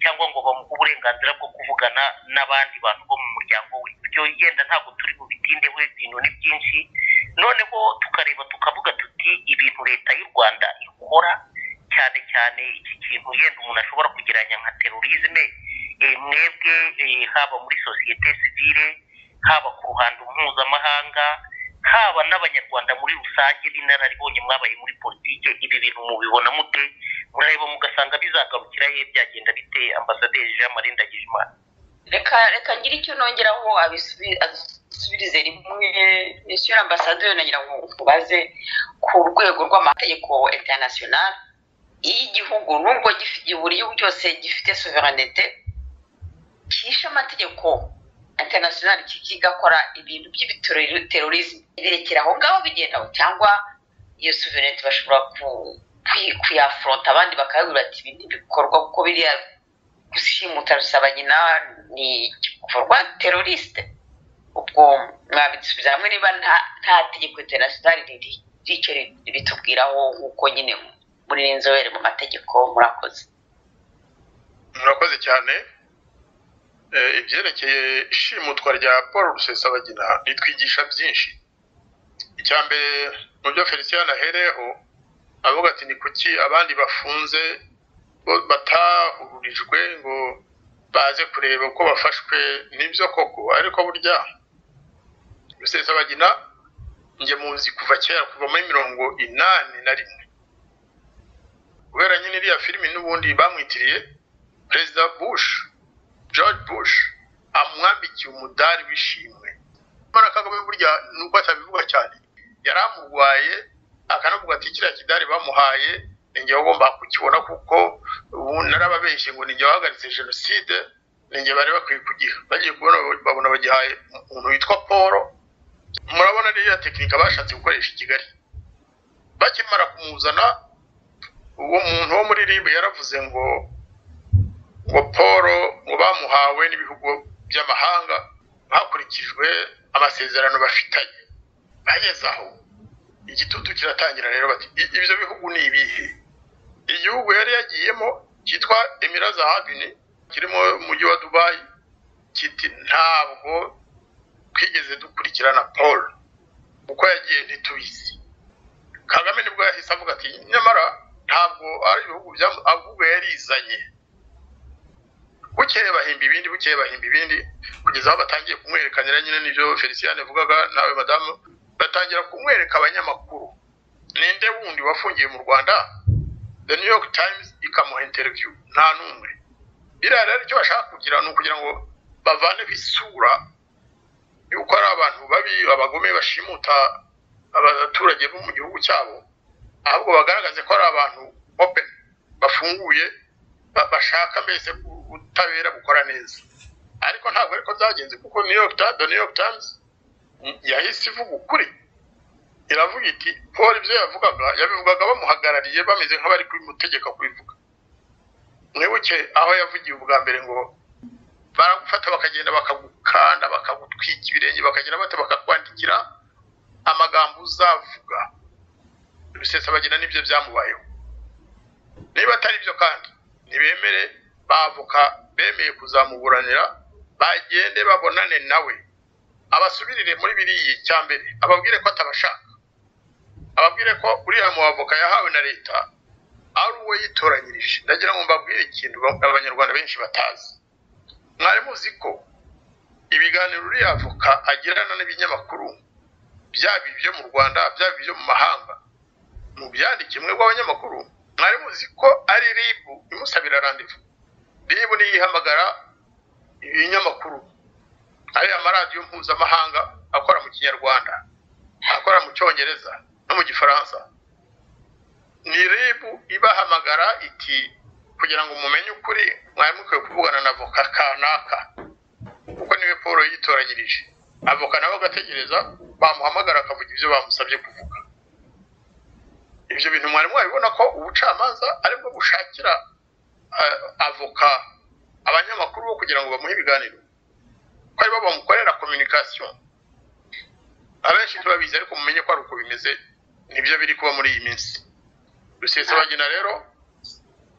cyangwa ngo bamuhe uburenganzira bwo kuvugana n'abandi bantu bo mu muryango we ibyo yenda ntabwo turi bubitindeho ibintu ni byinshi noneho tukareba tukavuga tuti ibintu leta y'u rwanda ikora cyane cyane iki kintu yenda umuntu ashobora kugereranya nka terorisme mwebwe haba muri sosiyete sivile haba ku ruhando mpuzamahanga haba n'abanyarwanda muri rusange b'inararibonye mwabaye muri politiki ibi bintu mubibona mute murareba mugasanga bizagarukiraho byagenda bite ambasaderi jean marie ndagijimana reka reka ngira icyo nongeraho abisubi- asubirize rimwe monsieur ambasaderi nagira ngo nkubaze ku rwego rw'amategeko international iyo igihugu nubwo gifite buri gihugu cyose gifite sovereignite cyishe amategeko international kikigakora ibintu by'ibiterorisme birekera aho ngaho bigendaho cyangwa iyo sovereignite bashobora ku- kwi- kuyafronta abandi bakababwira bati ibi ntibikorwa kuko biriya gusimuta rusabanyina ni igikorwa terorisite ubwo mwabisubiza hamwe niba nta nta tegeko international riri- ricyo bitubwiraho nk'uko nyine muri n'inzobere mu mategeko murakoze murakoze cyane Eh, ibyerekeye ishimutwa rya paul rusesabagina ritwigisha byinshi icya mbere mu byo felicien ahereyeho avuga ati ni kuki abandi bafunze bo batahurijwe ngo baze kureba uko bafashwe n'ibyo koko ariko burya rusesabagina njye muzi kuva kera kuva muri mirongo inani na rimwe kubera nyine iriya filimi n'ubundi bamwitiriye perezida bush george bush amwambikiye umudari w'ishimwe mara kagame burya nuko atabivuga cyane yari amurwaye akanavuga ati kiriya kidari bamuhaye ni njyewe ugomba kukibona kuko ubu narababeshye ngo ni njye wahagaritse jenoside ni njye bari bakwiye kugiha bagiye kubona babona bagihaye umuntu witwa paul murabona ririya tekinika bashatse gukoresha i kigali bakimara kumuzana uwo muntu wo muri ribu yaravuze ngo ngo paul ngo bamuhawe n'ibihugu by'amahanga hakurikijwe amasezerano bafitanye bageze aho igitutu kiratangira rero bati "I- ibyo bihugu ni ibihe igihugu yari yagiyemo cyitwa emiraza habini kiri mu mujyi wa dubayi kiti ntabwo twigeze dukurikirana paul uko yagiye ntitubizi kagame nibwo yahise avuga ati nyamara ntabwo ari ibihugu byamu ahubwo yarizanye bukeye bahimba ibindi bukeye bahimba ibindi kugeza aho batangiye kumwerekanira nyine n'ibyo felicien yavugaga nawe madamu batangira kumwereka abanyamakuru ninde wundi wafungiye mu rwanda the new york times ikamuha interview nta n'umwe biriya rero icyo bashaka kugira ni ukugira ngo bavaneho isura yuko ari abantu babi abagome bashimuta abaturage bo mu gihugu cyabo ahubwo bagaragaze ko ari abantu open bafunguye ba- bashaka mbese ubutabera bukora neza ariko ntabwo ariko byagenze kuko new york times the new york times yahise ivuga ukuri iravuga iti paul ibyo yavugaga yabivugaga bamuhagarariye bameze nk'abari kubimutegeka kubivuga mwibuke aho yavugiye ubwa mbere ngo baragufata bakagenda bakagukanda bakagutwika ibirenge bakagira bate bakakwandikira amagambo uzavuga rusesabagira nibyo byamubayeho niba atari byo kandi ntibemere bavoka bemeye kuzamuburanira bagende babonane nawe abasubirire muri biriya icya mbere ababwire ko atabashaka ababwire ko uriya muavoka yahawe na leta ari uwo yitoranyirije ndagira ngo mbabwire ikintu ba- abanyarwanda benshi batazi mwari muzi ko ibiganiro uriya avoka agirana n'ibinyamakuru byaba ibyo mu rwanda byaba ibyo mu mahanga mu byandike mwe rw'abanyamakuru mwari muzi ko ari ribu imusabira randevu ribu niyo ihamagara ibinyamakuru ari amaradiyo mpuzamahanga akora mu kinyarwanda akora mu cyongereza no mu gifaransa ni ribu ibahamagara iti kugira ngo mumenye ukuri mwari mukwiye kuvugana na voka kanaka kuko niwe paul yitoranyirije avoka nawe agategereza bamuhamagara akavuga ibyo bamusabye kuvuga ibyo bintu mwari mwabibona ko ubucamanza aribwo bushakira eh, avoka abanyamakuru bo kugira ngo bamuhe ibiganiro ko aribo bamukorera communication abenshi ntibabizi ariko mumenye ko ari uko bimeze nibyo biri kuba muri iyi minsi rusesabagina rero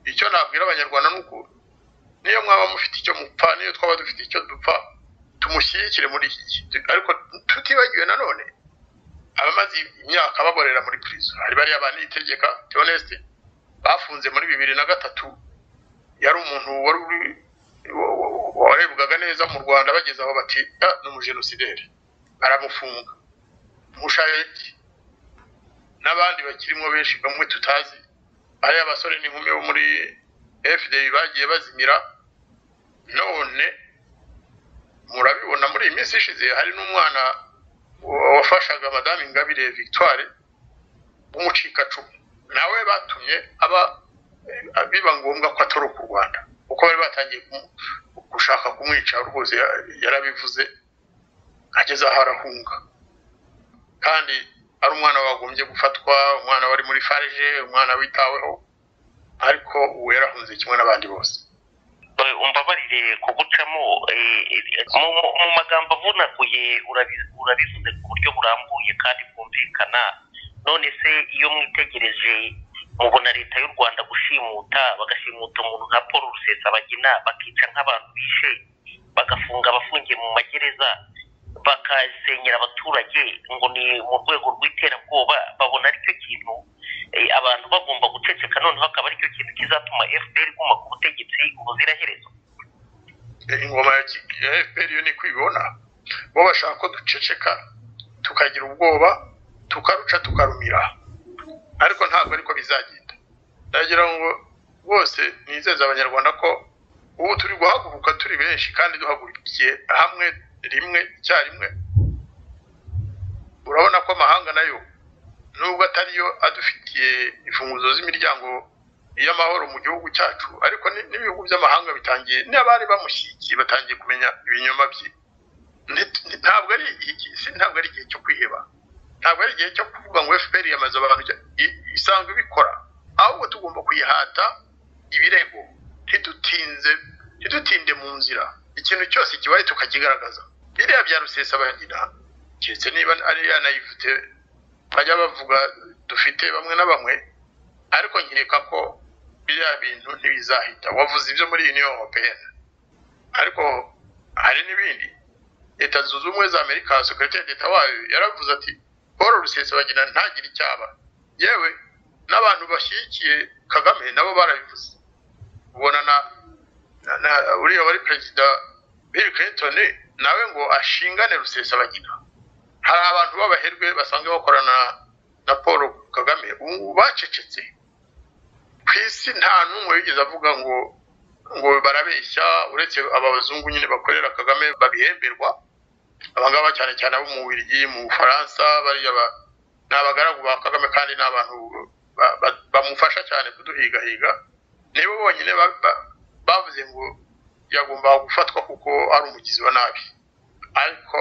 icyo nabwira abanyarwanda ni uko niyo mwaba mufite icyo mupfa niyo twaba dufite icyo dupfa tumushyigikire muri iki gihe ariko tutibagiwe nanone abamaze imyaka baborera muri prison hari bariya banitegeka Theoneste bafunze muri bibiri na gatatu yari umuntu wari uri wa- wa- wa- warebwaga neza mu Rwanda bageze aho bati "Ah, ni umujenosideri aramufunga mushayeki n'abandi bakirimo benshi bamwe tutazi ari abasore n'inkumi bo muri fda bagiye bazimira none murabibona muri iyi minsi ishize hari n'umwana wafashaga madamu ingabire victoire w'umucikacumu nawe batumye aba biba ngombwa ko atoroka u rwanda kuko bari batangiye gushaka kumwica rwose yarabivuze ageze aho arahunga kandi ari umwana wagombye gufatwa umwana wari muri farije umwana witaweho ariko ubu yarahunze kimwe n'abandi bose umbabarire kugucamo mu magambo avunaguye urabivuze ku buryo burambuye kandi bwumvikana none se iyo mwitegereje mubona leta y'u rwanda gushimuta bagashimuta umuntu nka paul rusesabagina bakica nk'abantu bishe bagafunga abafungiye mu magereza bakasenyera abaturage ngo ni mu rwego rw'iterabwoba babona aricyo kintu abantu bagomba guceceka noneho akaba aricyo kintu kizatuma fpr iguma ku butegetsi ubuziraherezo ingoma ya fpr yo ni kwibona bo bashaka ko duceceka tukagira ubwoba tukaruca tukarumira ariko ntabwo ariko bizagenda ndagira ngo bose nizeze abanyarwanda ko ubu turi guhaguruka turi benshi kandi duhagurukiye hamwe rimwe icyarimwe urabona ko amahanga nayo nubwo atariyo adufitiye imfunguzo z'imiryango y'amahoro mu gihugu cyacu ariko n'ibihugu by'amahanga bitangiye n'abari bamushyigikiye batangiye kumenya ibinyoma bye ntabwo ari ntabwo ari igihe cyo kwiheba ntabwo ari igihe cyo kuvuga ngo fpr yamaze abantu isanzwe ibikora ahubwo tugomba kuyihata ibirego ntidutinze ntidutinde mu nzira ikintu cyose kibaye tukakigaragaza biriya bya rusesabagina keretse niba ari ya nayivute bajya bavuga dufite bamwe na bamwe ariko nkeka ko biriya bintu ntibizahita wavuze ibyo muri union europeyene ariko hari n'ibindi leta zunze ubumwe za amerika sekirite leta wayo yaravuze ati paul rusesabagina ntagire icyaba yewe n'abantu bashyigikiye kagame nabo barabivuze ubona na uriya wari perezida bill clinton nawe ngo ashingane rusesabagina hari abantu b'abaherwe basanzwe bakorana na paul kagame ubu bacecetse ku isi nta n'umwe wigeze avuga ngo ngo barabeshya uretse aba bazungu nyine bakorera kagame babihemberwa abangaba cyane cyane abo mu bubiligi mu bufaransa bariya ni abagaragu ba kagame kandi ni abantu bamufasha cyane kuduhigahiga nibo bonyine bavuze ngo yagombaga gufatwa kuko ari umugizi wa nabi ariko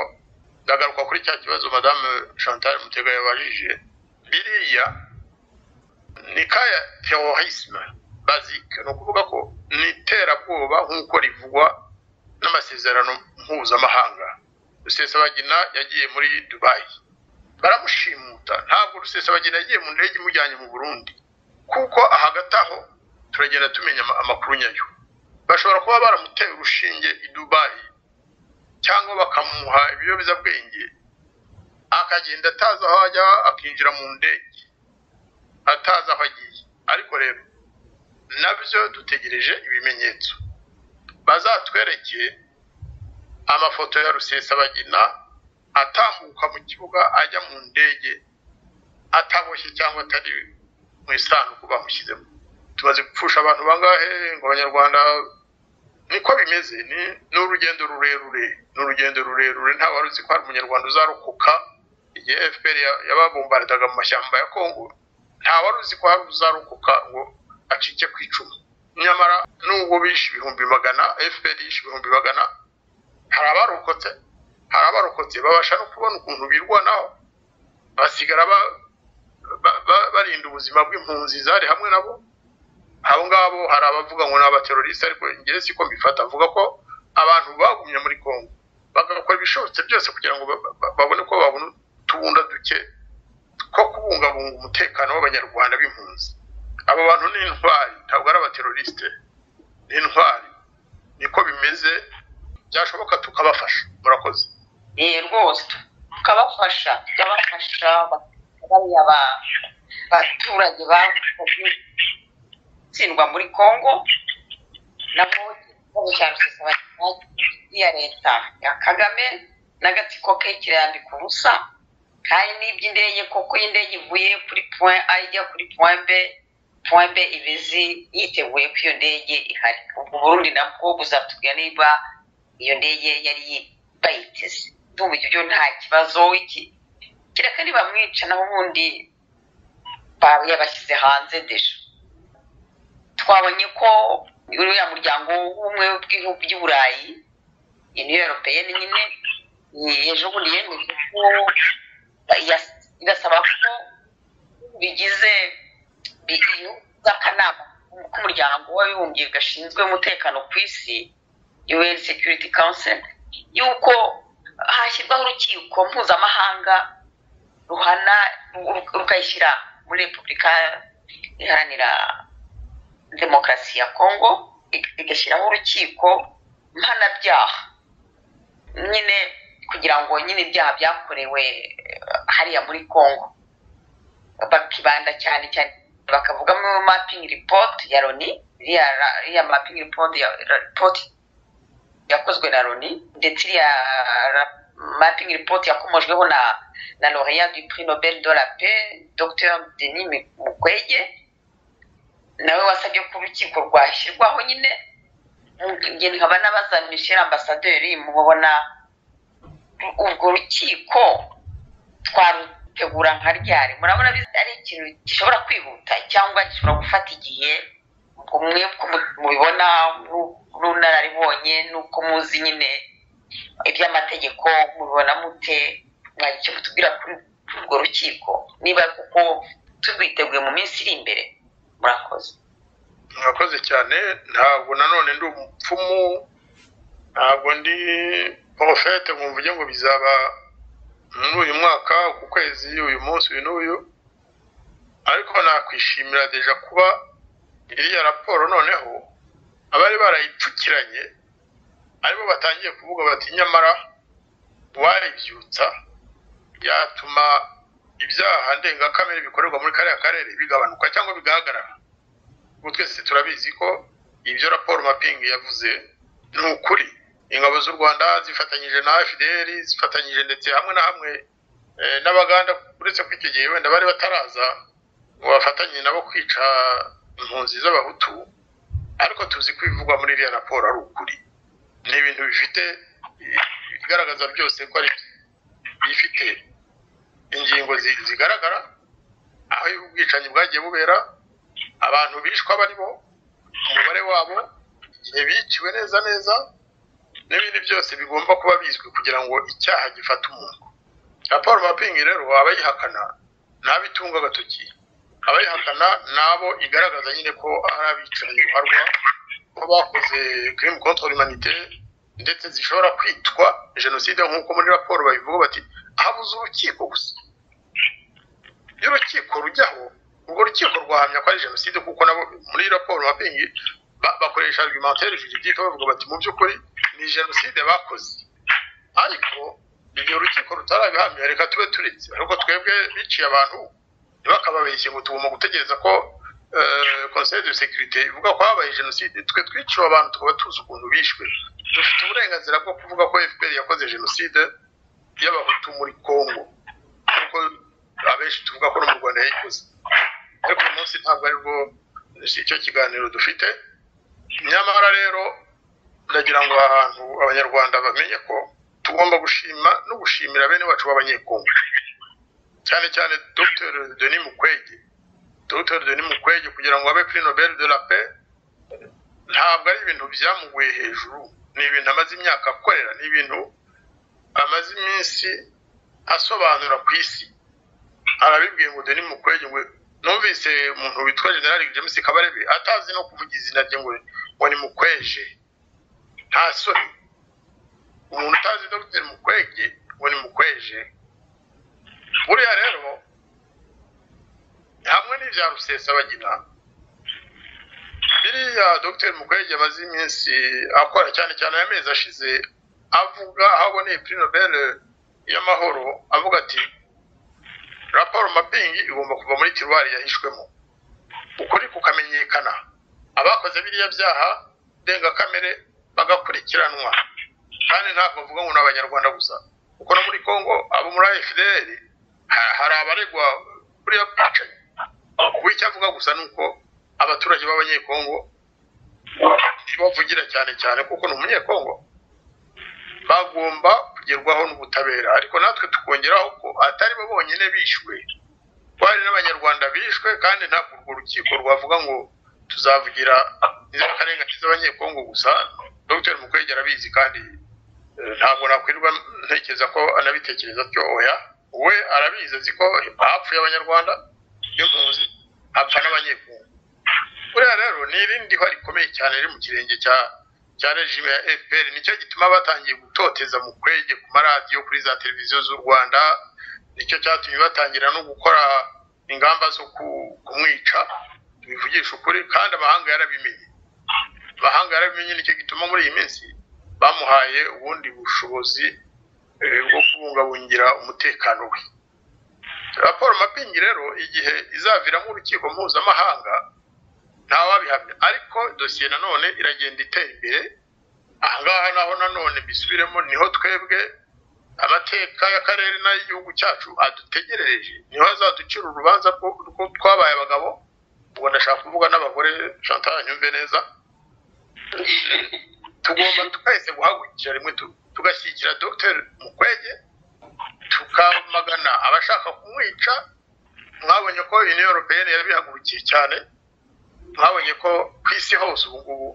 ndagaruka kuri cya kibazo madame chantal mutega yabajije biriya ni kaya terorisme bazike ni ukuvuga ko ni iterabwoba nk'uko rivugwa n'amasezerano mpuzamahanga rusesabagina yagiye muri dubayi baramushimuta ntabwo rusesabagina yagiye mu ndege imujyanye mu burundi kuko ahagati aho turagenda tumenya amakuru nyayo bashobora kuba baramuteye urushinge i dubayi cyangwa bakamuha ibiyobyabwenge akagenda atazi aho ajya akinjira mu ndege atazi aho agiye ariko rero nabyo dutegereje ibimenyetso bazatwereke amafoto ya rusesabagina atambuka mu kibuga ajya mu ndege ataboshye cyangwa atari mu isanduku bamushyizemo tumaze gupfusha abantu bangahe ngo abanyarwanda niko bimeze ni urugendo rurerure ni urugendo rurerure nta wari uzi ko hari umunyarwanda uzarokoka igihe fpr yababombardaga mu mashyamba ya kongo nta wari uzi ko hari uzarokoka ngo acike ku icumu nyamara nubwo bishe ibihumbi magana fpr yishe ibihumbi magana hari abarokotse hari abarokotse babasha no kubona ukuntu birwanaho basigara barinda ubuzima bw'impunzi zari hamwe nabo abo ngabo hari abavuga ngo ni abateroriste ariko ngewe siko mbifata avuga ko abantu bagumye muri congo bagakora ibishobotse byose kugira ngo babone ko babona utubunda duke two kubungabunga umutekano w'abanyarwanda b'impunzi abo bantu ni intwari ntabwo ari abateroriste ni intwari niko bimeze byashoboka tukabafasha murakoze rwose tukabafasha tukabafasha bariya baturage bakoze gutsindwa muri congo nabo ikibazo cya rusesabagina ya leta ya kagame n'agatsiko ke kirambika ubusa hari n'iby'indege kuko iyi ndege ivuye kuri point a ijya kuri point b pombe ibeze yiteguye ko iyo ndege ihari ubwo burundi nabwo buzatubwira niba iyo ndege yari bayiteze ndumva ibyo nta kibazo iki kereka niba mwica nabo ubundi yabashyize hanze deje twabonye ko uriya muryango w'ubumwe bw'ibihugu by'uburayi uniyo europeyeni nyine ejo bundi yemeje ko irasaba ko bigize by'akanama k'umuryango w'abibumbye gashinzwe umutekano ku isi un security council yuko hashyirwaho urukiko mpuzamahanga ruhana rukayishyira muri repubulika iharanira demokarasi ya kongo igashyiraho urukiko mpanabyaha nyine kugira ngo nyine ibyaha byakorewe hariya muri kongo bakibanda cyane cyane bakavugamo mapingi ripoti ya loni iriya mapingi ripoti ya ripoti yakozwe na loni ndetse iriya mapingi ripoti yakomojweho na na laureat du prix nobel de la paix dr denis mukwege nawe wasabye ko urukiko rwashyirwaho nyine njye nkaba n'abaza michel ambasaderi mubona urwo rukiko twarutegura nka ryari murabona ari ikintu gishobora kwihuta cyangwa gishobora gufata igihe umwe ko mubibona n'ubunararibonye n'uko muzi nyine iby'amategeko mubibona mute mwagira icyo mutubwira kuri urwo rukiko niba kuko turwiteguye mu minsi iri imbere murakoze murakoze cyane ntabwo nanone ndi umupfumu ntabwo ndi porofete ngo mvuge ngo bizaba muri uyu mwaka ku kwezi uyu munsi uyu n'uyu ariko nakwishimira deja kuba iriya raporo noneho abari barayipfukiranye aribo batangiye kuvuga bati nyamara wayibyutsa yatuma ibyaha ndengakamere bikorerwa muri kariya karere bigabanuka cyangwa bigahagarara ubu twese turabizi ko ibyo raporo mapingi yavuze ni ukuri ingabo z'u rwanda zifatanyije na fdr zifatanyije ndetse hamwe na hamwe n'abaganda uretse ko icyo gihe wenda bari bataraza ngo bafatanye nabo kwica impunzi z'abahutu ariko tuzi ko ibivugwa muri iriya raporo ari ukuri ni ibintu bifite ibigaragaza byose ko ari bifite ingingo zigaragara aho ubwicanyi bwagiye bubera abantu bishwa barimo umubare wabo igihe biciwe neza neza n'ibindi byose bigomba kuba bizwi kugira ngo icyaha gifate umuntu raporo mapingi rero abayihakana n'abo itunga agatoki abayihakana n'abo igaragaza nyine ko ari abicanyi biharwa ko bakoze kirimu kontori manite ndetse zishobora kwitwa jenoside nk'uko muri raporo babivuga bati habuze urukiko gusa iyo urukiko rujyaho urwo rukiko rwahamya ko ari jenoside kuko nabo muri raporo mapingi bakoresha argumentaire juridique bavuga bati mu by'ukuri ni jenoside bakoze ariko igihe urukiko rutarabihamya reka tube turetse ariko twebwe biciye abantu ntibakababeshye ngo tugomba gutegereza ko conseil de sécurité ivuga ko habaye jenoside twe twiciwe abantu tukaba tuzi ukuntu bishwe dufite uburenganzira bwo kuvuga ko fpr yakoze jenoside y'abahutu muri congo kuko abenshi tuvuga ko no mu rwanda yayikoze ariko uyu munsi ntabwo aribwo si icyo kiganiro dufite nyamara rero ndagira ngo ahantu abanyarwanda bamenye ko tugomba gushima no gushimira bene bacu b'abanyekongo cyane cyane dr denis mukwege dr denis mukwege kugira ngo abe kuri nobel de la paix ntabwo ari ibintu byamuguye hejuru ni ibintu amaze imyaka akorera ni ibintu amaze iminsi asobanura ku isi arabibwiye ngo denis mukwege ngo numvise umuntu witwa generali james kabarebe atazi no kuvuga izina rye ngo ni mukweje nta soni umuntu utazi dr mukwege ngo ni mukweje buriya rero hamwe n'ibya rusesabagina biriya dr mukwege amaze iminsi akora cyane cyane amezi ashize avuga aho aboneye puri nobel y'amahoro avuga ati raporo mapingi igomba kuva muri tiruwari yahishwemo ukuri kukamenyekana abakoze biriya byaha ndengakamere bagakurikiranwa kandi ntabwo mvuga ngo ni abanyarwanda gusa kuko no muri congo abo muri fdr hari abaregwa buriya bwicanyi ubu icyo avuga gusa ni uko abaturage b'abanyekongo ntibavugira cyane cyane kuko ni umunyekongo bagomba kugerwaho n'ubutabera ariko natwe tukongeraho ko atari bo bonyine bishwe bari n'abanyarwanda bishwe kandi ntabwo urwo rukiko rwavuga ngo tuzavugira inzirakarengane z'abanyekongo gusa dr mukwege arabizi kandi ntabwo nakwirwa ntekereza ko anabitekereza atyo oya we arabizi azi ko hapfuye abanyarwanda iyo muzi hapfa n'abanyekongo buriya rero ni irindi hwa rikomeye cyane riri mu kirenge cya cya regime ya fpr nicyo gituma batangiye gutoteza mu kwege ku maradiyo kuri za televiziyo z'u rwanda nicyo cyatumye batangira no gukora ingamba zo kumwica tubivugisha ukuri kandi amahanga yarabimenye amahanga yarabimenye nicyo gituma muri iyi minsi bamuhaye ubundi bushobozi bwo kubungabungira umutekano we raporo mapingi rero igihe izaviramo urukiko mpuzamahanga ntawabihamya ariko dosiye nanone iragenda itera imbere ahangaha naho nanone bisubiremo niho twebwe amateka y'akarere n'ay'igihugu cyacu adutegerereje niho azaducira urubanza rwo twabaye abagabo ubwo ndashaka kuvuga n'abagore chantal nyumve neza tugomba twese guhagurukira rimwe tugashyigikira dr mukwege tukamagana abashaka kumwica mwabonye ko union europeyeni yarabihagurukiye cyane mwabonye ko ku isi hose ubu ngubu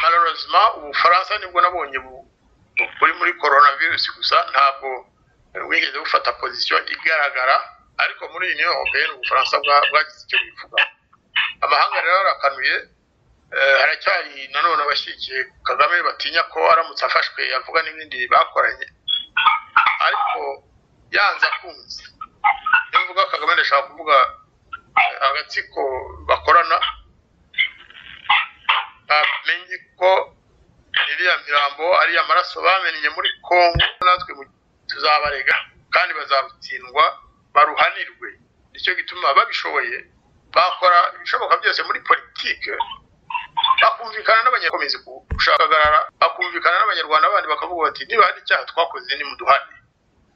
malorozima ubufaransa nibwo nabonye buri muri korona virusi gusa ntabwo wigeze bufata pozisiyo igaragara ariko muri iyi niyo europeyeni ubufaransa bwagize icyo bivuga amahanga rero arakanuye haracyari nanone abashyigikiye kagame batinya ko aramutse afashwe yavuga n'ibindi bakoranye ariko yanze akunze iyo mvuga kagame ndashaka kuvuga agatsiko bakorana bamenye ko iriya mirambo ari amaraso bamennye muri congo natwe tuzabarega kandi bazarutsindwa baruhanirwe nicyo gituma babishoboye bakora ibishoboka byose muri politiki bakumvikana n'abanyakomezi gushagarara bakumvikana n'abanyarwanda bandi bakavuga bati niba hari icyaha twakoze ni muduhane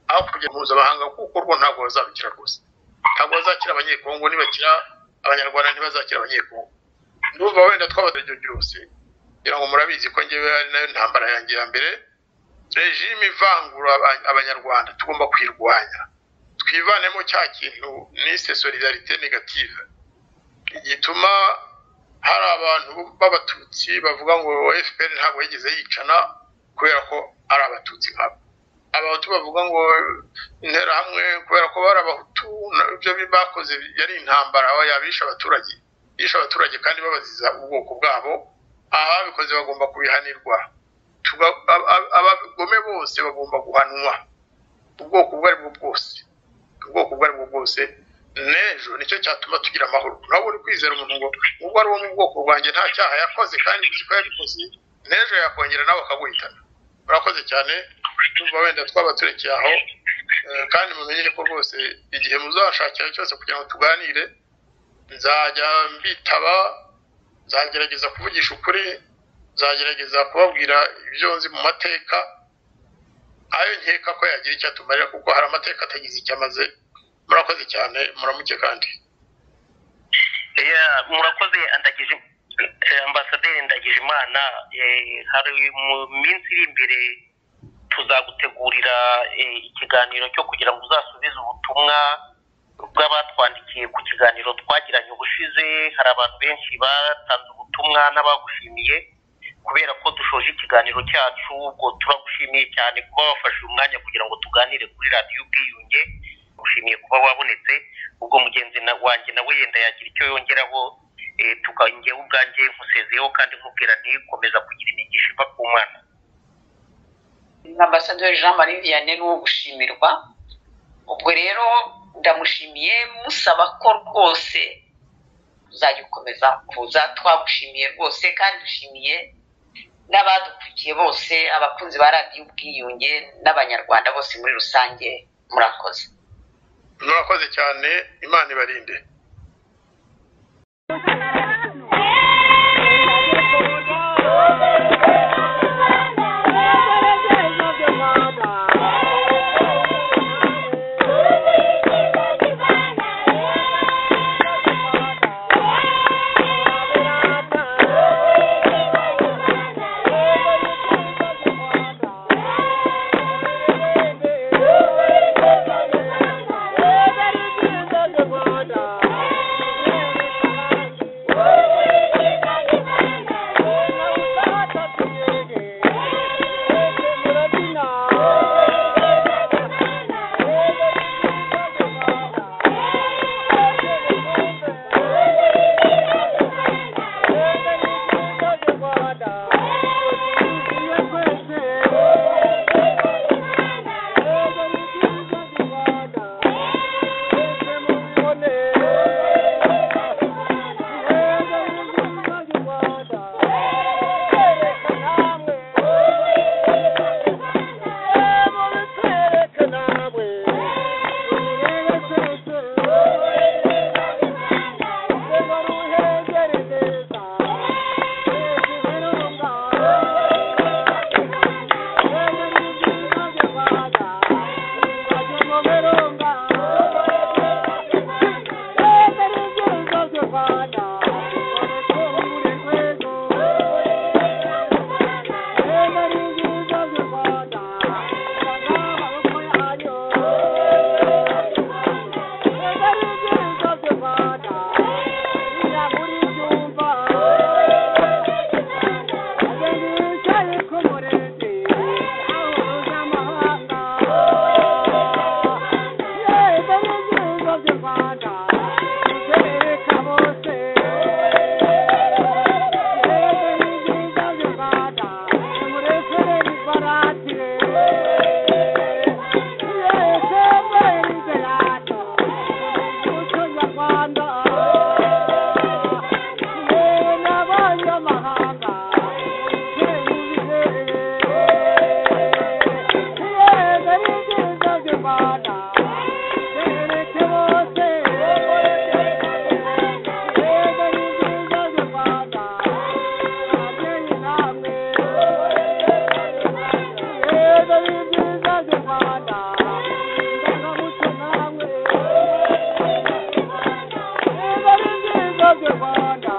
aho kujya mpuzamahanga kuko rwo ntabwo bazabikira rwose ntabwo bazakira abanyekongo nibakira abanyarwanda ntibazakira abanyekongo ndumva wenda twabataryo byose kugira ngo murabizi ko ngewe ari nayo ntambara yanjye ya mbere rejime ivangura abanyarwanda tugomba kwirwanya twivanemo cya kintu nise solidarite negative gituma hari abantu b'abatutsi bavuga ngo fpr ntabwo yigeze yicana kubera ko ari abatutsi nkabo abahutu bavuga ngo interahamwe kubera ko bari abahutu ibyo bakoze yari intambara aho yabisha abaturage yisha abaturage kandi babaziza ubwoko bwabo ababikoze bagomba kubihanirwa abagome bose bagomba guhanwa ubwoko ubwo aribwo bwose ubwoko ubwo aribwo bwose n'ejo nicyo cyatuma tugira amahoro ntabwo uri kwizera umuntu ngo ubwo ari uwo mu bwoko bwanjye nta cyaha yakoze kandi uzi ko yabikoze n'ejo yakongera nawe akaguhitana murakoze cyane tumva wenda twaba turekeye aho kandi mumenye ko rwose igihe muzashakira cyose kugira ngo tuganire nzajya mbitaba nzagerageza kuvugisha ukuri nzagerageza kubabwira ibyo nzi mu mateka ayo nkeka ko yagira icyo atumarira kuko hari amateka atagize icyo amaze murakoze cyane muramuke kandi murakoze andagije ambasaderi ndagije imana hari mu minsi iri imbere tuzagutegurira ikiganiro cyo kugira ngo uzasubize ubutumwa bw'abatwandikiye ku kiganiro twagiranye ubushize hari abantu benshi batanze ubutumwa n'abagushimiye kubera ko dushoje ikiganiro cyacu ubwo turagushimiye cyane kuba wafashe umwanya kugira ngo tuganire kuri radiyo ubwiyunge ushimiye kuba wabonetse ubwo mugenzi wanjye nawe yenda yagira icyo yongeraho tukangeho ubwanjye nkusezeho kandi nkubwira ntikomeza kugira imigisha iva ku mwana ambasaderi jean marie vianney ni uwo gushimirwa ubwo rero ndamushimiye musaba ko rwose uzajya ukomeza kuza twagushimiye rwose kandi dushimiye n'abadukurikiye bose abakunzi ba radiyo ubwiyunge n'abanyarwanda bose muri rusange murakoze murakoze cyane imana ibarinde Thank you.